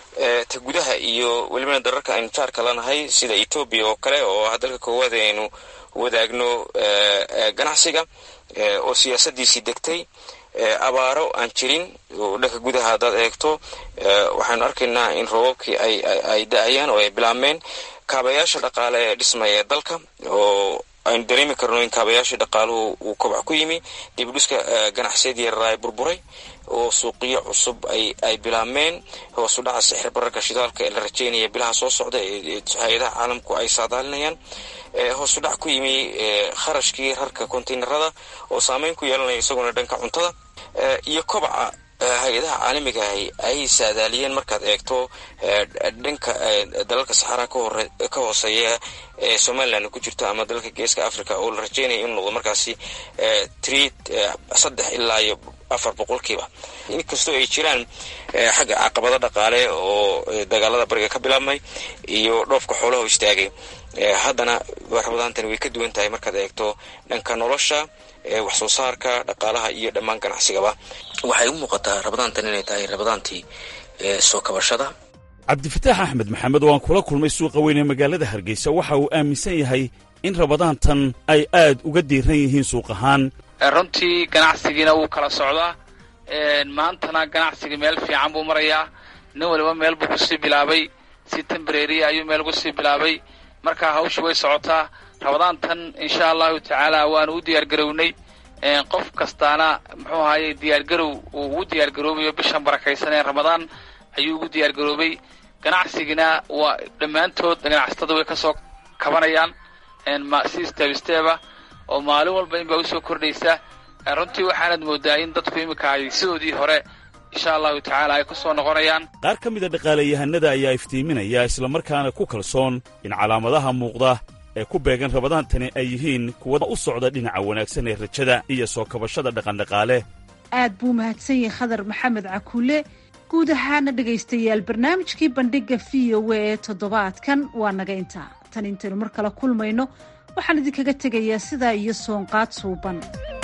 ta gudaha iyo welibana dararka aynu jaarka lanahay sida etoobiya oo kale oo ah dalka koowaad aynu wadaagno ganacsiga oo siyaasadiisii degtay abaaro aan jirin oo dhanka gudaha haddaad eegto waxaynu arkaynaa in roobabkii ay da-ayaan oo ay bilaabmeen kaabayaasha dhaqaale ee dhismaya dalka oo aynu dareemi karno in kaabayaashii dhaqaaluhu uu kobac ku yimi dibudhiska ganacsiyadii yaraa burburay oo suuqiyo cusub ay bilaabmeen hoosu dhaca sixir bararka shidaalka ee la rajeynaya bilaha soo socda ee hay-adaha caalamku ay saadaalinayaan hoosu dhac ku yimi kharashkii rarka konteynerada oo saameyn ku yeelanaya isaguna dhanka cuntada iyo kobaca hay-adaha caalamiga ahi ay saadaaliyeen markaad eegto dhanka dalalka saxaaraha ka hooseeya ee somalilan ku jirto ama dalalka geeska africa oo la rajeynaya inuu noqdo markaasi treat saddex ilaa iyo afar boqolkiiba inkastoo ay jiraan xagga caqabado dhaqaale oo dagaalada bariga ka bilaabmay iyo dhoofka xoolaha istaagay haddana rabadaantani way ka duwan tahay markaad eegto dhanka nolosha wax soo saarka dhaqaalaha iyo dhammaan ganacsigaba waxay u muuqataa rabadaantan inay tahay rabadaantii soo kabashada cabdifataax axmed maxamed oo aan kula kulmay suuqa weyn ee magaalada hargeysa waxa uu aaminsan yahay in rabadaantan ay aad uga diiran yihiin suuq ahaan runtii ganacsigiina wuu kala socdaa maantana ganacsigii meel fiican buu marayaa nin waliba meel buu kusii bilaabay si tembrary ayuu meel kusii bilaabay marka hawsha way socotaa rabadaantan insha allahu tacaala waanu u diyaargarownay qof kastaana muxuu ahaye diyaargarow uu ugu diyaargaroobayo bishan barakaysan ee ramadaan ayuu ugu diyaargaroobay ganacsigina waa dhammaantood ganacsatada way kasoo kabanayaan si step steba oo maalin walba inbaa usoo kordhaysa runtii waxaanad moodaa in dadku iminka ay sidoodii hore insha allahu tacaala ay kusoo noqonayaan qaar ka mida dhaqaalayahanada ayaa iftiiminaya islamarkaana ku kalsoon in calaamadaha muuqda ee ku beegan rabadaantani ay yihiin kuwa u socda dhinaca wanaagsan ee rajada iyo soo kabashada dhaqandhaqaale aad buu mahadsan yahay khadar maxamed cakuule guud ahaana dhegaystayaal barnaamijkii bandhigga v o a ee toddobaadkan waa naga intaa tan intaynu mar kale kulmayno waxaan idinkaga tegayaa sidaa iyo soonqaad suuban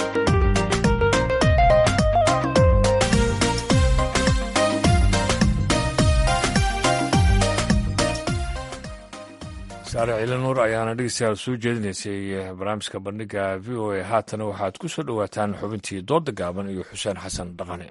saare ciile nuur ayaana dhegeystayaal soo jeedinaysay barnaamijka bandhigga v o a haatana waxaad ku soo dhowaataan xubintii dooda gaaban iyo xuseen xasan dhaqane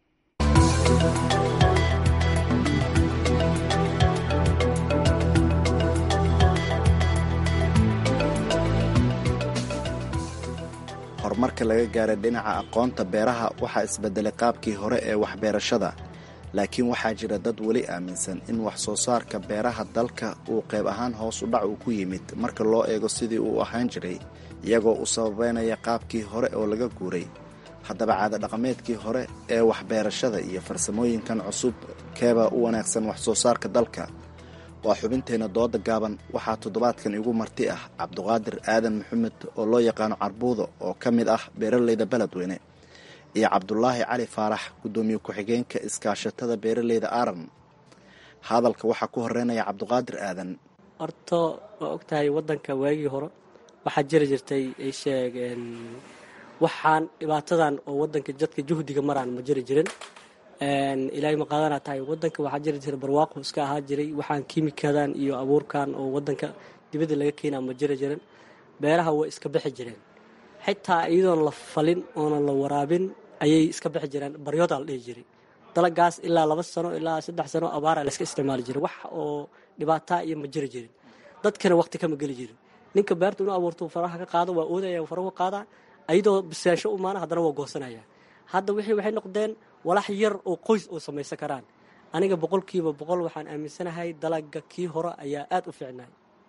horumarka laga gaaray dhinaca aqoonta beeraha waxaa isbedelay qaabkii hore ee waxbeerashada laakiin waxaa jira dad weli aaminsan in wax soo saarka beeraha dalka uu qayb ahaan hoos u dhac uu ku yimid marka loo eego sidii uu ahaan jiray iyagoo u sababeynaya qaabkii hore oo laga guuray haddaba caadadhaqameedkii hore ee waxbeerashada iyo farsamooyinkan cusub keebaa u wanaagsan wax soo saarka dalka waa xubinteenna dooda gaaban waxaa toddobaadkan igu marti ah cabduqaadir aadan maxamed oo loo yaqaano carbuudo oo ka mid ah beeraleyda beledweyne iyo cabdulaahi cali faarax guddoomiye ku-xigeenka iskaashatada beeraleyda aaran hadalka waxaa ku horeynaya cabduqaadir aadan horto waa ogtahay wadanka waagii hore waxaa jiri jirtay ay sheegeen waxaan dhibaatadan oo wadanka jadka juhdiga maraan ma jiri jirin ilaahay ma qaadana tahay wadanka waxaa jiri jira barwaaqo iska ahaa jiray waxaan kiimikadan iyo abuurkan oo wadanka dibadda laga keenaa ma jiri jirin beeraha way iska bixi jireen xitaa iyadoon la falin oonan la waraabin ayay iska bixi jireen baryoodaa la dhihi jiray dalagaas ilaa laba sano ilaa saddex sano abaara layska isticmaali jiray wax oo dhibaataa iyo ma jiri jirin dadkana waqti kama geli jirin ninka beerta inuu abuurto faraha ka qaado waa oodaya farahu ka qaadaa ayadoo bisaansho u maana haddana waa goosanaya hadda wixii waxay noqdeen walax yar oo qoys oo samaysan karaan aniga boqolkiiba boqol waxaan aaminsanahay dalaga kii hore ayaa aada u fiicnay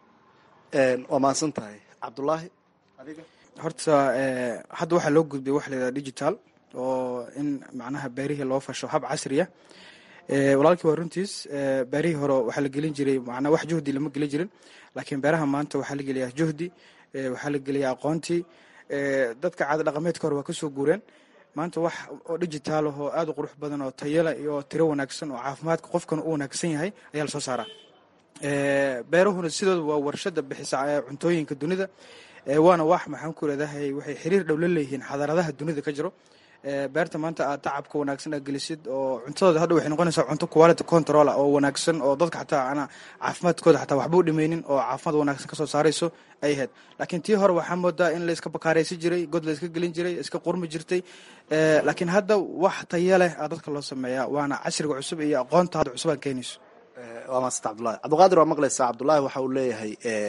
waa mahadsan tahay cabdulaahi horta hadda waxaa loo gudbay waxa layidhaha digital oo in macnaha beerihii loo fasho hab casriya walaalkii waa runtiis beerihii hore waxaa la gelin jiray macnaa wax juhdi lama gelin jirin laakiin beeraha maanta waxaa la geliyaa juhdi waxaa la geliyaa aqoontii dadka caada dhaqameedka hore waa kasoo guureen maanta wax oo digital ah oo aada u qurux badan oo tayala iyo tiro wanaagsan oo caafimaadka qofkan u wanaagsan yahay ayaa lasoo saaraa beerahuna sidooda waa warshada bixisa cuntooyinka dunida waana wax maxaan ku leedahay waxay xiriir dhow la leeyihiin xadaaradaha dunida ka jiro beerta maanta aad tacabka wanaagsan aad gelisid oo cuntadooda hadha waxay noqonaysaa cunto quality control oo wanaagsan oo dadka xataa ana caafimaadkooda xataa waxba u dhimaynin oo caafimaad wanaagsan kasoo saarayso ay ahayd laakiin tii hore waxaa moodaa in layska bakaaraysi jiray god layska gelin jiray iska qurmi jirtay laakiin hadda wax taya leh aa dadka loo sameeyaa waana casriga cusub iyo aqoonta hadda cusub aan keenayso waa maasanta cabdulahi cabdiqaadir waa maqlaysaa cabdulaahi waxa uu leeyahay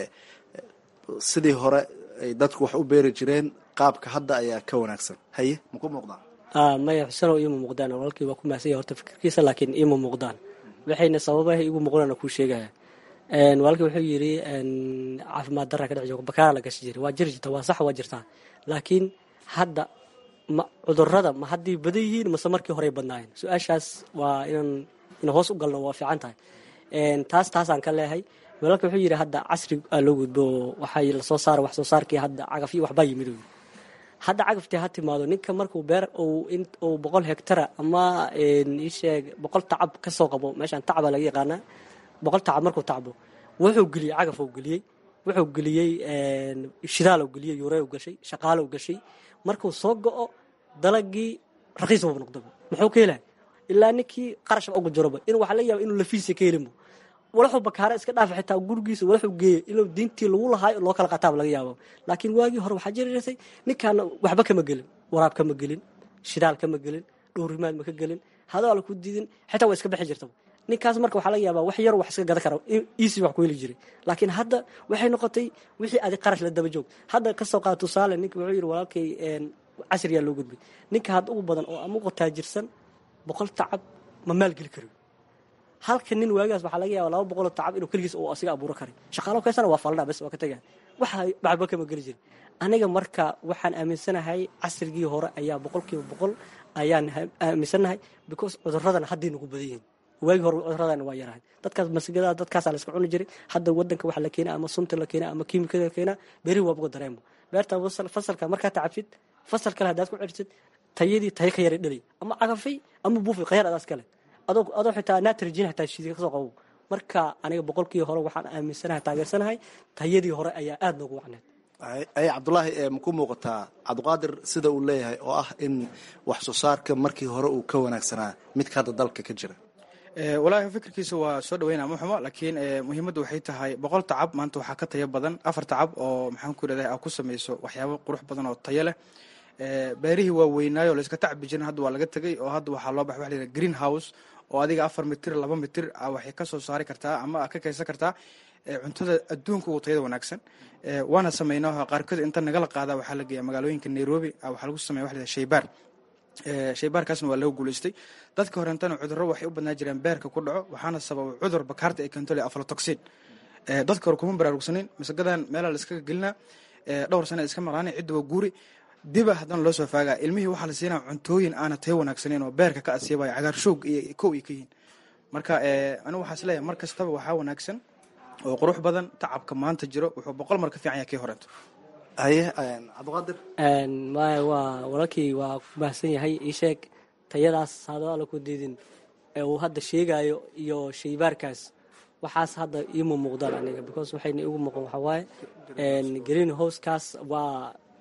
sidii hore ay dadku wax u beeri jireen qaabka hadda ayaa ka wanaagsan haye maku muuqdaan maya xusanow iima muuqdaan walaalkii waa ku mahasanya horta fikirkiisa laakiin iima muuqdaan waxayna sababaha igu muuqdaan kuu sheegaya walaalkii wuxuu yidhi caafimaad darra ka dhex jooga bakaara la gashi jiray waa jiri jirta waa sax waa jirtaa laakiin hadda ma cudurada ma hadday badan yihiin mase markii horey badnaayeen su-aashaas waa inaan in hoos u galno waa fiican tahay taas taasaan ka leehay walaalka wuxuu yidhi hadda casri aa loo gudbo oo waxay lasoo saara wax soo saarkii hadda cagaf iyo waxbaa yimid hadda cagaftii ha timaado ninka markuu beer uu boqol hektara ama isheeg boqol tacab kasoo qabo meeshaan tacaba laga yaqaanaa boqol tacab markuu tacbo wuxuu geliyey cagaf uu geliyey wuxuu geliyey shidaal geliyey yurey gashay shaqaalo gashay markuu soo go-o dalagii raqiis buu noqdaba muxuu ka helay ilaa ninkii qarashba ugu jiroba in waxaa la yaaba inuu lafiisa ka helinbo walaxuu bakaare iska dhaafa xitaa gurigiisa walaxuu geeya inuu diintii lagu lahaayo loo kala qataaba laga yaabo laakiin waagii hore waxaa jiri jirtay ninkaana waxba kama gelin waraab kama gelin shidaal kama gelin dhowrimaad ma ka gelin hadaala ku diidin xitaa waa iska bixi jirta ninkaas marka waxaa laga yaabaa wax yar wax iska gadan kara easy wax ku heli jiray laakiin hadda waxay noqotay wixii adi qarash la daba joog hadda kasoo qaada tusaale ninka wuxuu yidhi walaalkay casriyaa loo gudbay ninka hadda ugu badan oo ama ugu taajirsan boqol tacab ma maalgeli karo halka nin waagaas waxaa laga yaaba laba boqoloo tacab inuu keligiis uu asiga abuuro karay shaqaalo kaysana waa faldhaa bes waa ka tegaya waxa waxba kama geli jirin aniga marka waxaan aaminsanahay casrigii hore ayaa boqolkiiba boqol ayaan aaminsanahay because cuduradana hadday nagu badan yihiin waagii hore cuduradana waa yarahay dadkaas masigada dadkaasaa la iska cuni jiray hadda wadanka waxa la keenaa ama sunta la keenaa ama kiimikada la keenaa berihi waa buga dareemo beerta fasalka markaa tacabsid fasal kale haddaad ku celisid tayadii tayo ka yaray dhalay ama cagafay ama buufay khayar adaas kale adoo adoo xitaa natrigin xitaa shiidka kasoo qabo marka aniga boqolkii hore waxaan aaminsanahay taageersanahay tayadii hore ayaa aada noogu wacneed ay cabdulaahi maku muuqataa cabdiqaadir sida uu leeyahay oo ah in wax soo saarka markii hore uu ka wanaagsanaa midka hadda dalka ka jira walaahi fikirkiisa waa soo dhaweynaa ma xumo laakiin muhiimadda waxay tahay boqol tacab maanta waxaa ka tayo badan afar tacab oo maxaan ku leedahay aa ku samayso waxyaabo qurux badan oo tayo leh beerihii waa weynaayo layska tacbi jirin hadda waa laga tegay oo hadda waxaa loo baxa waxa la green house oo adiga afar mitir laba mitir waxay ka soo saari kartaa ama ka kaysan kartaa cuntada adduunka ugu tayada wanaagsan waana sameynaa qaarkood inta nagala qaada waxaa la geeya magaalooyinka nairobi waxaa lagu sameya waxa la shaybaar shaybaarkaasna waa laga guulaystay dadka horentana cudurro waxay u badnaa jireen beerka ku dhaco waxaana sababa cudur bakaarta ay keento le aflatoxin dadka hore kuma baraarugsanin masagadan meelaa la iskaga gelinaa dhowr sana iska maqlaana cidda waa guuri diba haddana loo soo faagaa ilmihii waxaa la siinaa cuntooyin aana tayo wanaagsaneyn oo beerka ka asiibaya cagaarshoog iyo kow ay ka yihiin marka anigu waxaa is leeyahay mar kastaba waxaa wanaagsan oo qurux badan tacabka maanta jiro wuxuu boqol mar ka fiican yahay kii horento haye cabdiqaadir maya waa walaalkii waa ku baahsan yahay ii sheeg tayadaas hado alla ku diidin ee uu hadda sheegayo iyo shaybaarkaas waxaas hadda iima muuqdaan aniga because waxayna igu muuqan waxaa waaye green housekaas waa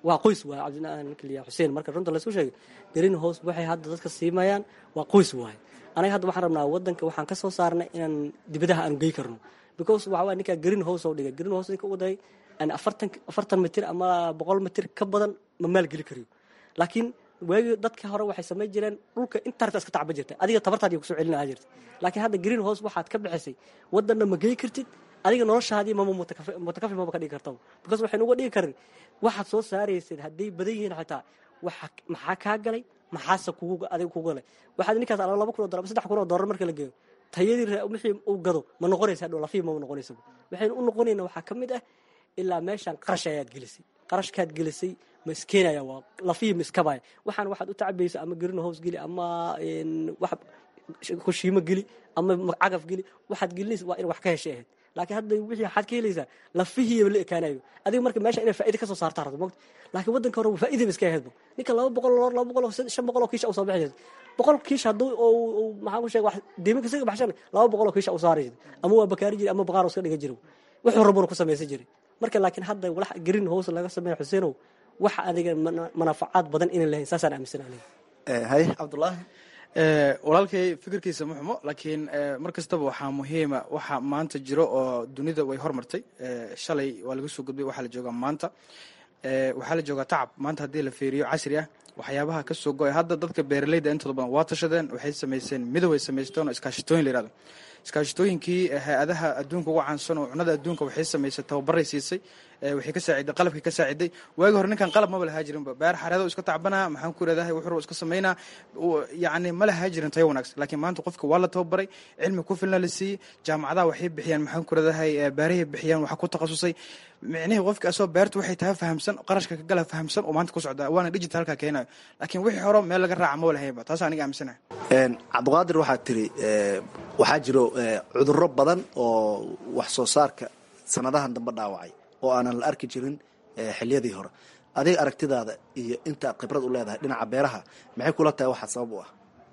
waa qoys waay cabdikaliya xuseen marka runta laysku sheegay green house waxay hadda dadka siimayaan waa qoys waaye anaga hadda waxaan rabnaa wadanka waxaan ka soo saarnay inaan dibadaha aanu gey karno because waxa waa ninkaa green house oo dhigay green house ninka u dahay afartan afartan mitir ama boqol mitir ka badan ma maalgeli kariyo laakiin waagii dadka hore waxay samayn jireen dhulka intaarta iska tacba jirta adiga tabartaadi kusoo celin ahaa jirta laakiin hadda green house waxaad ka bixisay wadanna ma gey kartid adiga noloshaadii mama mutakafi maba ka dhigi kartaba because waxaynu uga dhigi karin waxaad soo saaraysid hadday badan yihiin xitaa waxa maxaa kaa galay maxaase kugu adiga kugu galay waxaad ninkaas ala laba kun oo dollar saddex kun oo dollar marka la geeyo tayadii wixii uu gado ma noqonaysa dhow lafihi mama noqonaysa waxaynu u noqonayna waxaa ka mid ah ilaa meeshaan qarash ayaad gelisay qarashkaad gelisay ma iskeenaya waa lafihii ma iskabaya waxaan waxaad u tacabaysa ama green house geli ama wax kushiimo geli ama cagaf geli waxaad gelinaysa waa in wax ka heshay ahayd laakiin hadda wixii waxaad ka helaysaa lafihiiba la ekaanayo adiga marka meesha inay faa'iida ka soo saartaa rabto mogta laakiin waddanka hore faa'iidaba iska ahaydba ninka laba boqol oo laba boqol oo shan boqol oo kiisha u soo bixi jirta boqol kiish hadduu oo maxaa ku sheega wax deeminka isaga baxshan laba boqol oo kiisha u saari jirta ama waa bakaari jiri ama baqaar iska dhiga jiro wuxuu rabuna ku samaysan jiray marka laakiin hadda walax green house laga sameeya xuseenow wax adiga manafacaad badan inay lahayn saasaan aaminsan aniga haye cabdullaahi walaalkay fikirkiisa ma xumo laakiin mar kastaba waxaa muhiima waxa maanta jiro oo dunida way hormartay shalay waa laga soo gudbay waxaa la joogaa maanta waxaa la joogaa tacab maanta haddii la fiiriyo casri ah waxyaabaha ka soo go-ay hadda dadka beeraleyda intooda badan waa tashadeen waxay samayseen midow ay samaysteen oo iskaashitooyin la yirahdo iskaashitooyinkii hay-adaha adduunka uga caansan oo cunada adduunka waxay samaysay tababaray siisay waxay ka saaciday qalabkii ka saaciday waagi hore ninkan qalab maba lahaa jirinba beer xareedo iska tacbanaa maxaan ku iradahay wuxuu iska samaynaa yacni ma lahaa jirin tayo wanaagsan laakiin maanta qofka waa la tababaray cilmi ku filna la siiyey jaamacadaha waxay bixiyaan maxaan ku iradahay beerahay bixiyaan waxa ku takhasusay micnihii qofka asoo beerta waxay tahay fahamsan qarashka ka gala fahamsan oo maanta ku socdaa waana digitalka keenayo laakiin wixii hore meel laga raaca maba lahaynba taas aniga aaminsanahay cabdiqaadir waxaad tiri waxaa jiro cudurro badan oo wax soo saarka sanadahan dambe dhaawacay oo aanan la arki jirin xiliyadii hore adiga aragtidaada iyo intaad khibrad u leedahay dhinaca beeraha maxay kula tahay waxaa sabab u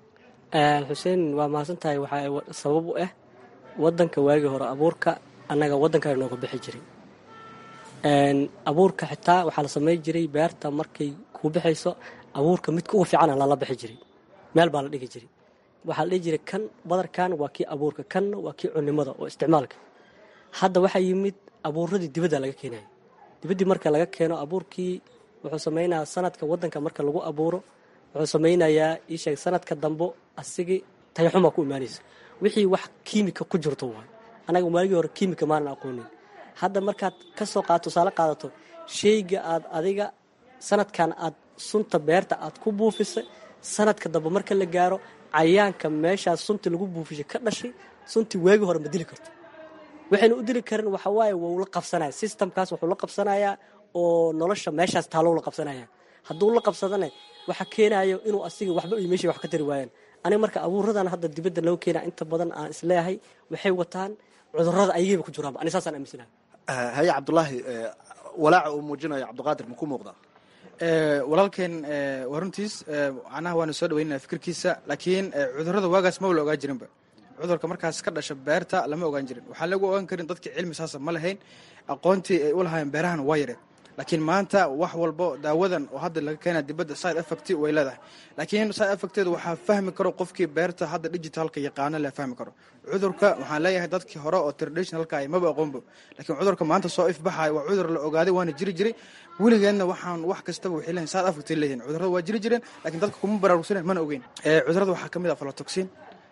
ah xuseen waa mahadsan tahay waxaa sabab u ah wadanka waagii hore abuurka annaga waddankaa nooga bixi jiray abuurka xitaa waxaa la samay jiray beerta markay kuu bixayso abuurka midka ugu fiicana lala bixi jiray meel baa la dhigi jiray waxaa la dhihi jiray kan badarkan waa kii abuurka kanna waa kii cunimada oo isticmaalka hadda waxaa yimid abuuradii dibadda laga keenaya dibaddii marka laga keeno abuurkii wuxuu samaynayaa sanadka wadanka marka lagu abuuro wuxuu samaynayaa iisheeg sanadka dambo asigii tayaxuma ku imaanaysa wixii wax kiimika ku jirto waay annaga waagii hore kiimika maanan aqoonin hadda markaad ka soo qaad tusaale qaadato shayga aad adiga sanadkan aad sunta beerta aad ku buufisay sanadka dambe marka la gaaro cayaanka meeshaas sunta lagu buufishay ka dhashay suntii waagii hore ma dili karto waxaynu u dili karin waxawaaye wuu la qabsanaya systemkaas wuxuu la qabsanayaa oo nolosha meeshaas taalow la qabsanaya hadduu la qabsadana waxa keenayo inuu asiga waxba iyo meeshii wax ka tari waayaan aniga marka abuuradan hadda dibadda loo keenaa inta badan aan isleeyahay waxay wataan cudurada ayagayba ku jiraanba ani saasaan aaminsanahay haye cabdulaahi walaaca uu muujinayo cabdiqaadir ma ku muuqdaa walaalkeen waa runtiis macnaha waanu soo dhaweynana fikirkiisa laakiin cudurada waagaas maba la ogaa jirinba cudurka markaas ka dhasha beerta lama ogaan jirin waxaan lagu ogaan karin dadka cilmi saasa ma lahayn aqoontii ay u lahaayeen beerahan waa yareen laakiin maanta wax walbo daawadan oo hadda laga keena dibadda side effect way leedahay laakiin side effecteedu waxaa fahmi karo qofkii beerta hadda digitalka yaqaano la fahmi karo cudurka waxaan leeyahay dadkii hore oo traditionalka ay maba aqoonbo laakiin cudurka maanta soo ifbaxayo waa cudur la ogaaday waana jiri jiray weligeedna waxaan wax kastaba waxay leeyihin side effect leeyihin cudurada waa jiri jireen laakiin dadka kuma baraarugsanen mana ogeyn cudurada waxaa ka mid ah falotoxin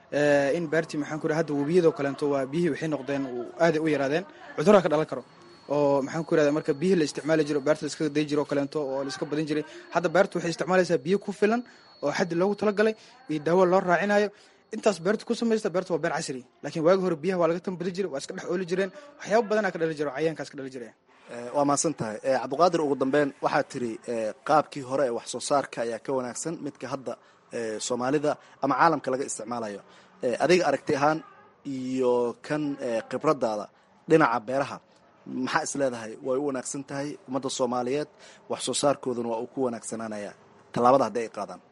in beertii maxaan ku hadda webiyadoo kaleento waa biyihii waxay noqdeen aaday u yaraadeen cudurada ka dhalan karo oo maxaan ku irahda marka biyihii la isticmaali jiro beerta la iskaga day jiro oo kaleento oo la iska badin jiray hadda beerta waxay isticmaalaysaa biyo ku filan oo xaddi loogu talagalay iyo daawo loo raacinayo intaas beerta ku samaysta beerta waa beer casri laakiin waagi hore biyaha waa laga tambadi jiray waa iska dhex ooli jireen waxyaaba badanaa ka dhali jiro cayaankaas ka dhali jireen waa mahadsan tahay cabdiqaadir ugu dambeyn waxaad tiri qaabkii hore ee wax soo saarka ayaa ka wanaagsan midka hadda soomaalida ama caalamka laga isticmaalayo adiga aragti ahaan iyo kan khibradaada dhinaca beeraha maxaa is leedahay way u wanaagsan tahay ummadda soomaaliyeed wax soo saarkooduna waa uu ku wanaagsanaanaya tallaabada haddii ay qaadaan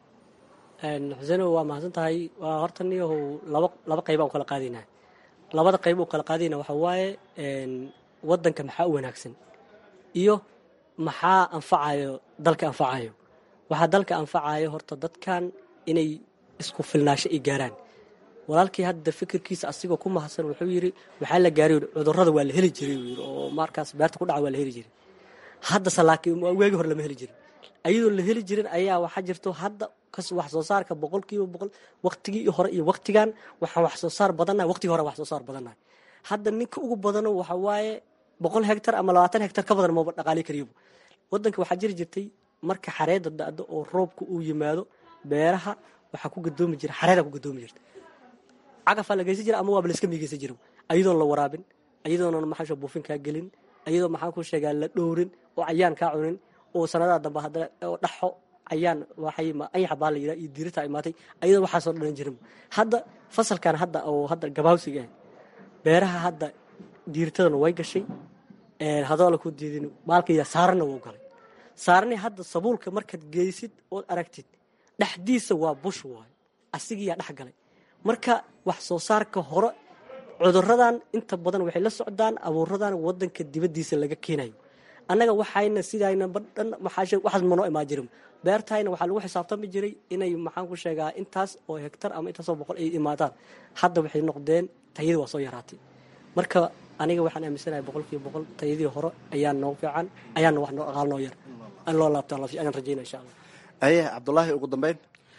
xuseen waa mahadsan tahay waa horta niyahow laba laba qayba u kala qaadayna labada qayb u kala qaadayna waxa waaye wadanka maxaa u wanaagsan iyo maxaa anfacayo dalka anfacayo waxaa dalka anfacayo horta dadkan inay isku filnaasho ay gaaraan walaalkii hadda fikirkiisa asigoo ku mahadsan wuxuu yiri waxaa la gaaray cudurada waa la heli jiray uu yiri oo markaas beerta ku dhaca waa la heli jiray haddase laakiin waagi hore lama heli jirin ayadoo la heli jirin ayaa waxaa jirto hadda kas wax soo saarka boqolkiiba boqol waqtigii hore iyo waqtigan waxaan wax soo saar badannahay waqtigii hore wax soo saar badannahay hadda ninka ugu badano waxa waaye boqol hektar ama labaatan hektar ka badan maba dhaqaali kariyaba wadanka waxaa jiri jirtay marka xareeda da-do oo roobka uu yimaado beeraha waxaa ku gadoomi jira xareeda ku gadoomi jirta cagafaa la geysan jira ama waaba laiska miigeysan jira ayadoon la waraabin ayadoona maxaa buufin kaa gelin ayadoo maxaan ku sheegaa la dhowrin oo cayaan kaa cunin oo sanadaha dambe hadda oo dhaxo ayaan waxay ayaxa baa la yidhaha iyo diirita imaatay ayadoo waxaasoo dhalan jirin hadda fasalkan hadda oo hadda gabaawsiga ah beeraha hadda diiritadana way gashay hadoo la ku diidin maalkaya saarana wuu galay saarani hadda sabuulka markaad geysid ood aragtid dhexdiisa waa bush waayo asigiyaa dhex galay marka wax soo saarka hore cuduradan inta badan waxay la socdaan abuuradan wadanka dibadiisa laga keenayo annaga waxayna sidayna badhan waxaas manoo imaan jirin beertayna waxaa lagu xisaabtami jiray inay maxaan ku sheegaa intaas oo hektar ama intaasoo boqol ay imaadaan hadda waxay noqdeen tayadii waa soo yaraatay marka aniga waxaan aaminsanahay boqolkiiba boqol tayadii hore ayaa noo fiican ayaana wax noo aqaal noo yar an loo laabtaan ayaan rajayna insha allah aye cabdulaahi ugu dambeyn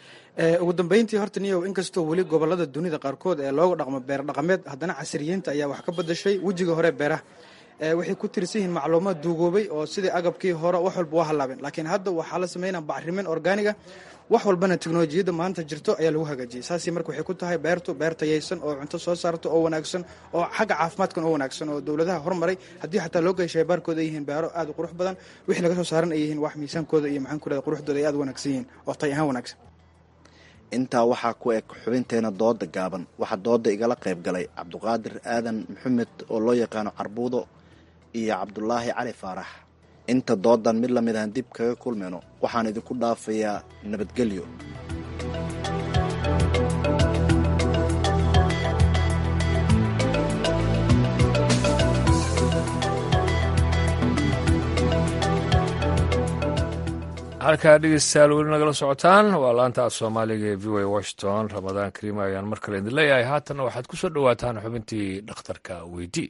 ugu dambeyntii horta niyow inkastoo weli gobolada dunida qaarkood ee looga dhaqmo beer dhaqameed haddana casriyiinta ayaa wax ka badashay wejiga hore beeraha waxay ku tirsan yihiin macluumaad duugoobay oo sidii agabkii hore wax walba waa halaabeen laakiin hadda waxaa la sameynaa bacrimin organiga wax walbana teknolojiyadda maanta jirto ayaa lagu hagaajiyay saasi marka waxay ku tahay beertu beer tayaysan oo cunto soo saarto oo wanaagsan oo xagga caafimaadkan oo wanaagsan oo dowladaha hormaray haddii xataa loo geeshay baarkooda ay yihiin beero aad u qurux badan wixii laga soo saaran ay yihiin wax miisaankooda iyo maxaan ku rahda quruxdooda ay aad u wanaagsan yihiin oo tay ahaan wanaagsan intaa waxaa ku eg xubinteena dooda gaaban waxaa dooda igala qayb galay cabduqaadir aadan maxamed oo loo yaqaano carbuudo iyo cabdulaahi cali faarax inta doodan mid lamid ahan dib kaga kulmayno waxaan idinku dhaafayaa nabadgelyo halkaa dhegeystayaal weli nagala socotaan waa laanta af soomaaliga ee v o a washington ramadaan kariima ayaan mar kale idin leeyahay haatanna waxaad ku soo dhowaataan xubintii dhakhtarka weydii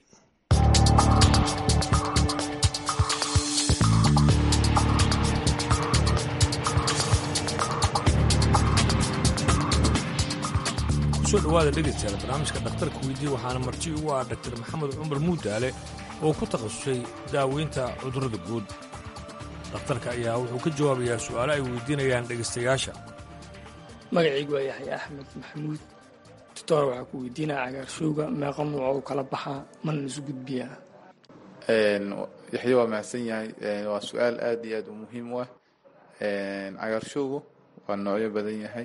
kusoo dhowaada dhegeystayaal barnaamijka dhakhtarka weydii waxaana marti ugu ah dhaktar maxamed cumar muudaale oo ku takhasusay daaweynta cudurrada guud dhakhtarka ayaa wuxuu ka jawaabayaa su'aalo ay weydiinayaan dhegaystayaasha magacaygu waa yaxya axmed maxamuud doctor waxaa ku weydiinaya cagaarshowga meeqa nuuc u kala baxaa mana isu gudbiyaa yaxya waa mahadsan yahay waa su-aal aad iyo aad u muhiim u ah cagaarshowgu waa noocyo badan yahay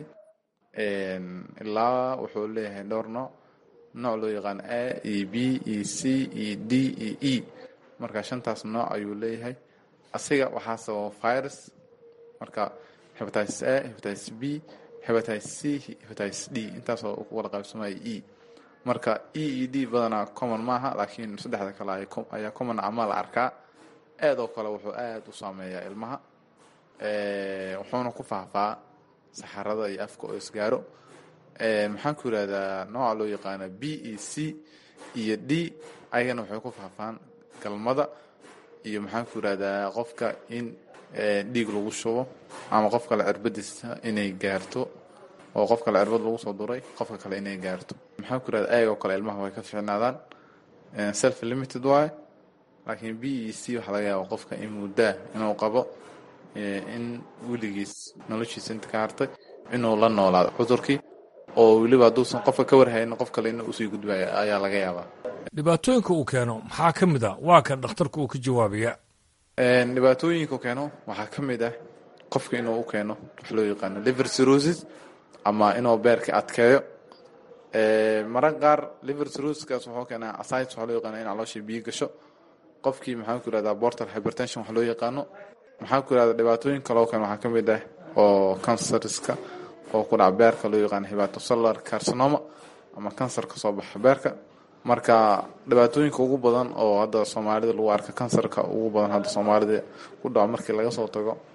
ilaa wuxuu leeyahay dhowr nooc nooc loo yaqaan a e b e c e d e e marka shantaas nooc ayuu leeyahay asiga waxaa sababa virus marka hepatitis a hepatitis b hepatitis c hepatitis d intaasoo u wada qaybsamaya e marka e e d badanaa common maaha laakiin saddexda kale ayaa common ama la arkaa aad oo kale wuxuu aad u saameeyaa ilmaha wuxuuna ku faahfaa saxarada iyo afka oo isgaaro maxaan ku yidhahdaa nooca loo yaqaana b e c iyo d ayagana waxay ku faahfaan galmada iyo maxaan ku yidhahdaa qofka in dhiig lagu shubo ama qof kale cirbadiisa inay gaarto oo qof kale cirbad lagu soo duray qofka kale inay gaarto maxaan ku yidhahdaa ayagoo kale ilmaha way ka ficnaadaan self limited waaye laakiin b e c waxaa laga yaaba qofka in muddaa inuu qabo in weligiis noloshiisa inta ka hartay inuu la noolaado cudurkii oo weliba hadduusan qofka ka warhaynin qof kale in usii gudbaya ayaa laga yaabaa dhibaatooyinka uu keeno maxaa ka mid a waa kan dhakhtarku uu ka jawaabaya dhibaatooyinka uu keeno waxaa ka mid ah qofka inuu u keeno wax loo yaqaano liver cirrhosis ama inuu beerka adkeeyo mararka qaar liver cirrhosiskaas wuxuu keenaa asides waxaa loo yaqaano in caloosha biyo gasho qofkii maxaan ku yihahdaa portal hypertension wax loo yaqaano maxaan ku yihahdaa dhibaatooyin kaloo kale waxaa ka mid ah oo kansariska oo ku dhaca beerka loo yaqaano hepatocellular carcinoma ama kansar ka soo baxa beerka marka dhibaatooyinka ugu badan oo hadda soomaalida lagu arka kansarka ugu badan hadda soomaalida ku dhaco markii laga soo tago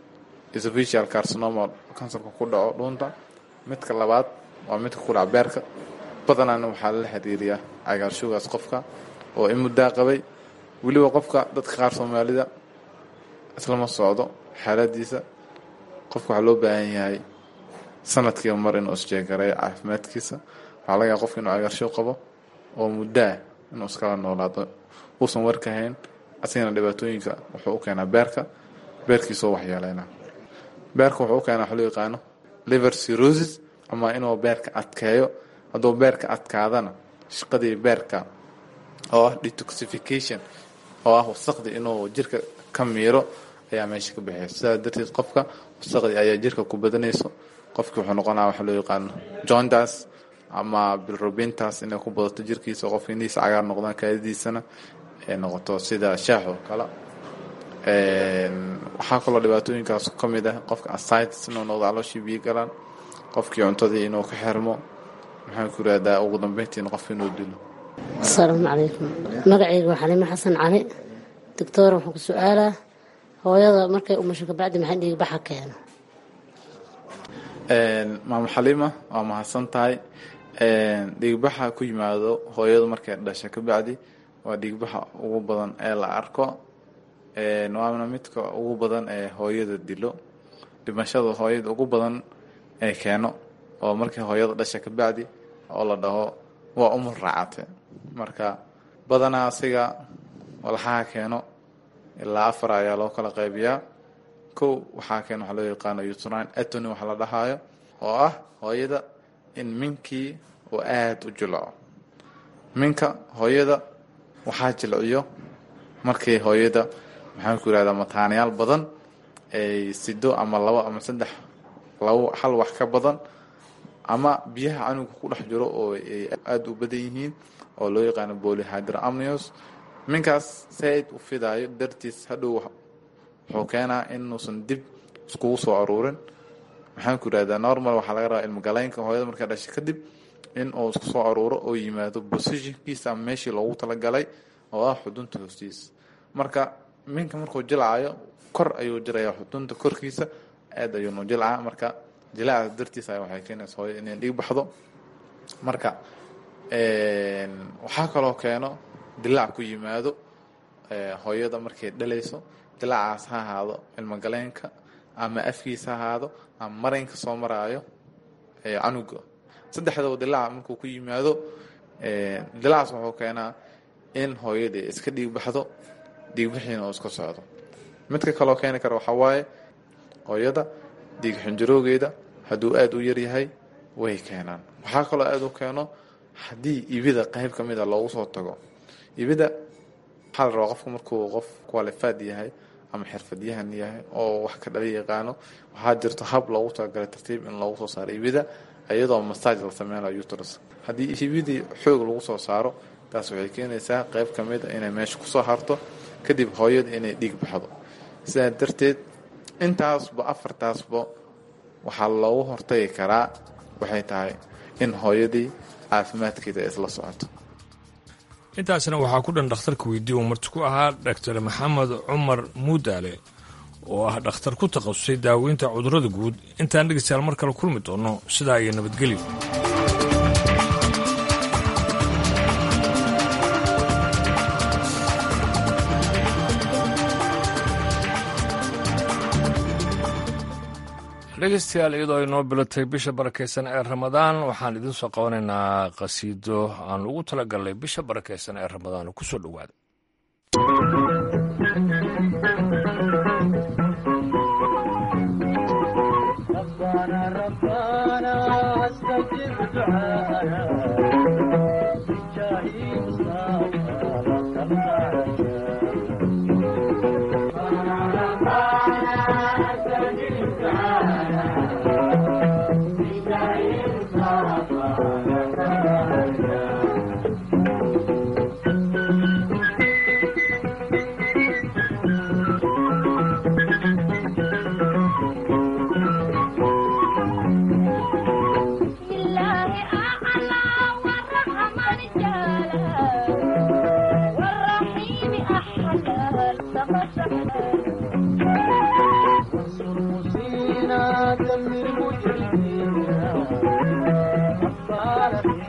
esophageal carcinoma kansarka ku dhaco dhuunta midka labaad waa midka ku dhaca beerka badanaana waxaa lala xiriiriyaa cagaarshowgaas qofka oo in muddaa qabay weliba qofka dadka qaar soomaalida islama socdo xaaladiisa qofka waxaa loo baahan yahay sanadkiiba mar inuu isjeegareeyo caafimaadkiisa waxaa laga yaaba qofka inuu cagaarshow qabo oo muddaa inuu iskala noolaado uusan warkahayn asigana dhibaatooyinka wuxuu u keenaa beerka beerkiisoo waxyeeleyna beerka wuxuu u keenaa waxa loo yaqaano liver cirrhosis ama inuu beerka adkeeyo hadduu beerka adkaadana shaqadii beerka oo ah detoxification oo ah wasaqdii inuu jirka ka miiro ayaa meesha ka baxaya sidaas darteed qofka wasaqdii ayaa jirka ku badanayso qofki wuxuu noqonaa waxa loo yaqaano jointas ama bilrubintas inay ku badato jirkiisa qofka indhihiisa cagaar noqdaan kaadidiisana ay noqoto sida shaax oo kale waxaa kaloo dhibaatooyinkaas ka mid ah qofka asitis inuu noqdo calooshii biyo galaan qofkii cuntadii inuu ka xirmo maxaan ku irahdaa ugu dambeyntiin qofka inuu dilo asalaamu calaykum magacayga waa xaliimo xasan cali doctoor waxaan ku su-aalaa hooyada markay umusho kabacdi maxay dhiigbaxa keeno maamo xaliima waa mahadsan tahay dhiigbaxa ku yimaado hooyadu markay dhasha kabacdi waa dhiigbaxa ugu badan ee la arko waana midka ugu badan ee hooyada dilo dhimashada hooyada ugu badan ee keeno oo markii hooyada dhasha kabacdi oo la dhaho waa umul raacate marka badanaa asiga walxaha keeno ilaa afar ayaa loo kala qaybiyaa kow waxaa keeno waxaa loo yaqaano utrine atony waxa la dhahaayo oo ah hooyada in minkii uu aada u jilco minka hooyada waxaa jilciyo markii hooyada maxaan ku yirahdaa mataanayaal badan ay sido ama labo ama saddex labo hal wax ka badan ama biyaha canuga ku dhex jiro oo ay aada u badan yihiin oo loo yaqaano polyhydramnios minkaas saaid u fidaayo dartiis hadhow wuxuu keenaa inuusan dib iskugu soo aruurin maxaan ku yirahdaa normal waxaa laga rabaa ilmogaleynka hooyada markaa dhashay kadib in uu isku soo aruuro oo yimaado positionkiisa ama meeshii loogu talagalay oo ah xudunta hoostiisa marka minka markuu jilcayo kor ayuu jirayaa xudunta korkiisa aad ayuunu jilcaa marka jilaacaas dartiisa waxay keenaysa hooyada inay dhiig baxdo marka waxaa kaloo keeno dilaac ku yimaado hooyada markay dhalayso dilaacaas ha ahaado ilmogaleenka ama afkiisa ha ahaado ama maraynka soo maraayo canuga saddexdaba dilaac markuu ku yimaado dilaacaas wuxuu keenaa in hooyadii iska dhiig baxdo dhiigbixiina uu iska socdo midka kaloo keeni kara waxaa waaye hooyada dhiig xinjaroogeeda hadduu aada u yaryahay way keenaan waxaa kaloo aada u keeno haddii ibida qayb ka mida loogu soo tago ibida waxaa la rabaa qofka markuu qof qualified yahay ama xirfadyahan yahay oo wax ka dhali yaqaano waxaa jirto hab loogu talagalay tartiib in loogu soo saaro ibida iyadoo masaaj la sameynayo utrus haddii ibidii xoog lagu soo saaro taas waxay keenaysaa qayb ka mid a inay meesha kusoo harto kadib hooyada inay dhiig baxdo sidaa darteed intaasba afartaasba waxaa loogu hortagi karaa waxay tahay in hooyadii caafimaadkeeda isla socoto intaasna waxaa ku dhan dhakhtarka weydii uu marti ku ahaa dhaktar maxamed cumar muudaale oo ah dhakhtar ku takhasusay daaweynta cudurrada guud intaan dhegeystayaal mar kale kulmi doonno sidaa iyo nabadgelyo dhegeystayaal iyadoo ay noo bilatay bisha barakaysan ee ramadaan waxaan idiin soo qabanaynaa qhasiido aan ugu talagalnay bisha barakaysan ee ramadaan ku soo dhowaada والرحيم أحلى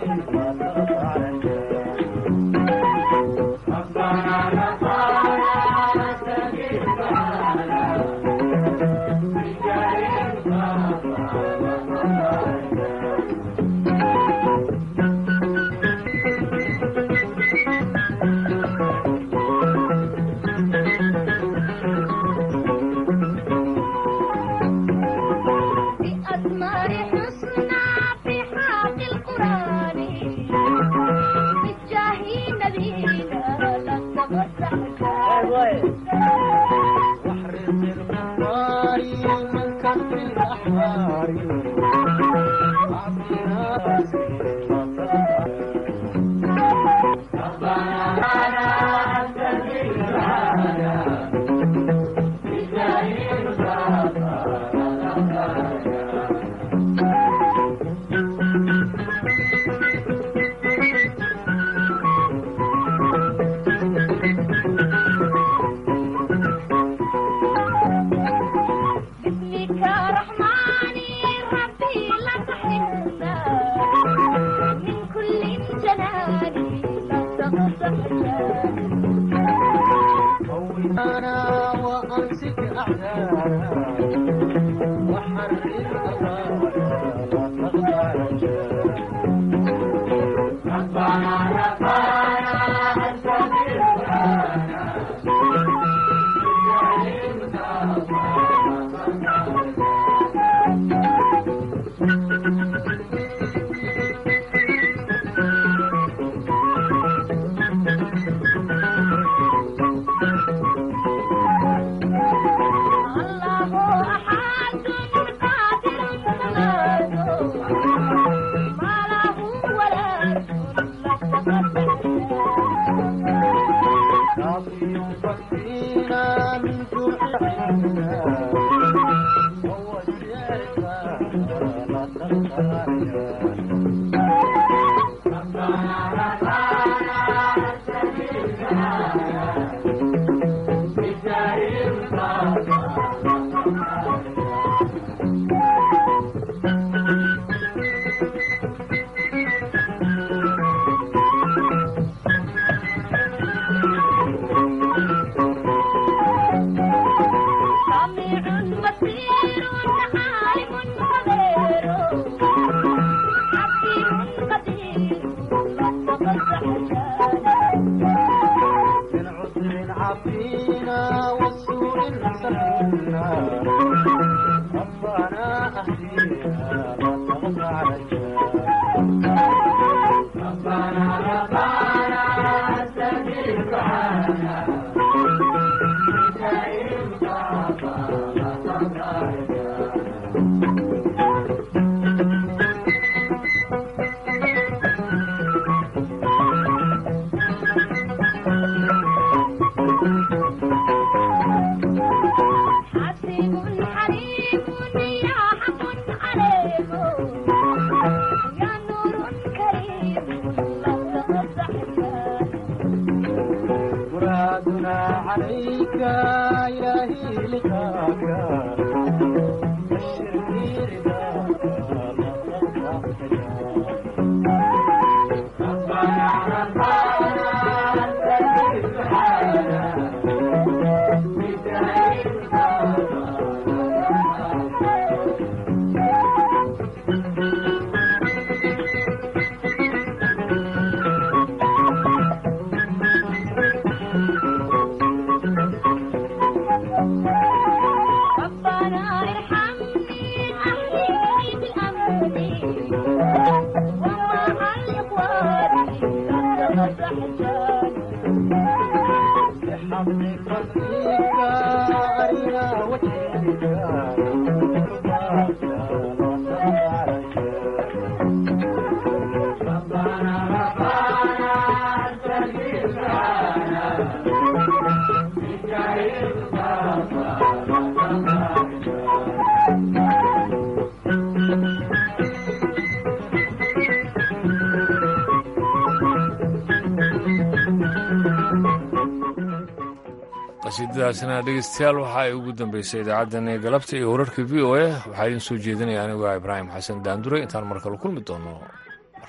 qasiidadaasina dhegeystayaal waxa ay ugu dambeysay idaacaddani galabta iyo wararka v o a waxaa idiin soo jeedinaya anigu ibraahim xasan daandure intaan mar kale kulmi doono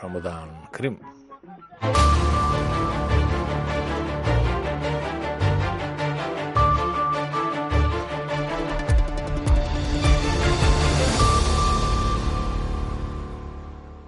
ramadaan kariim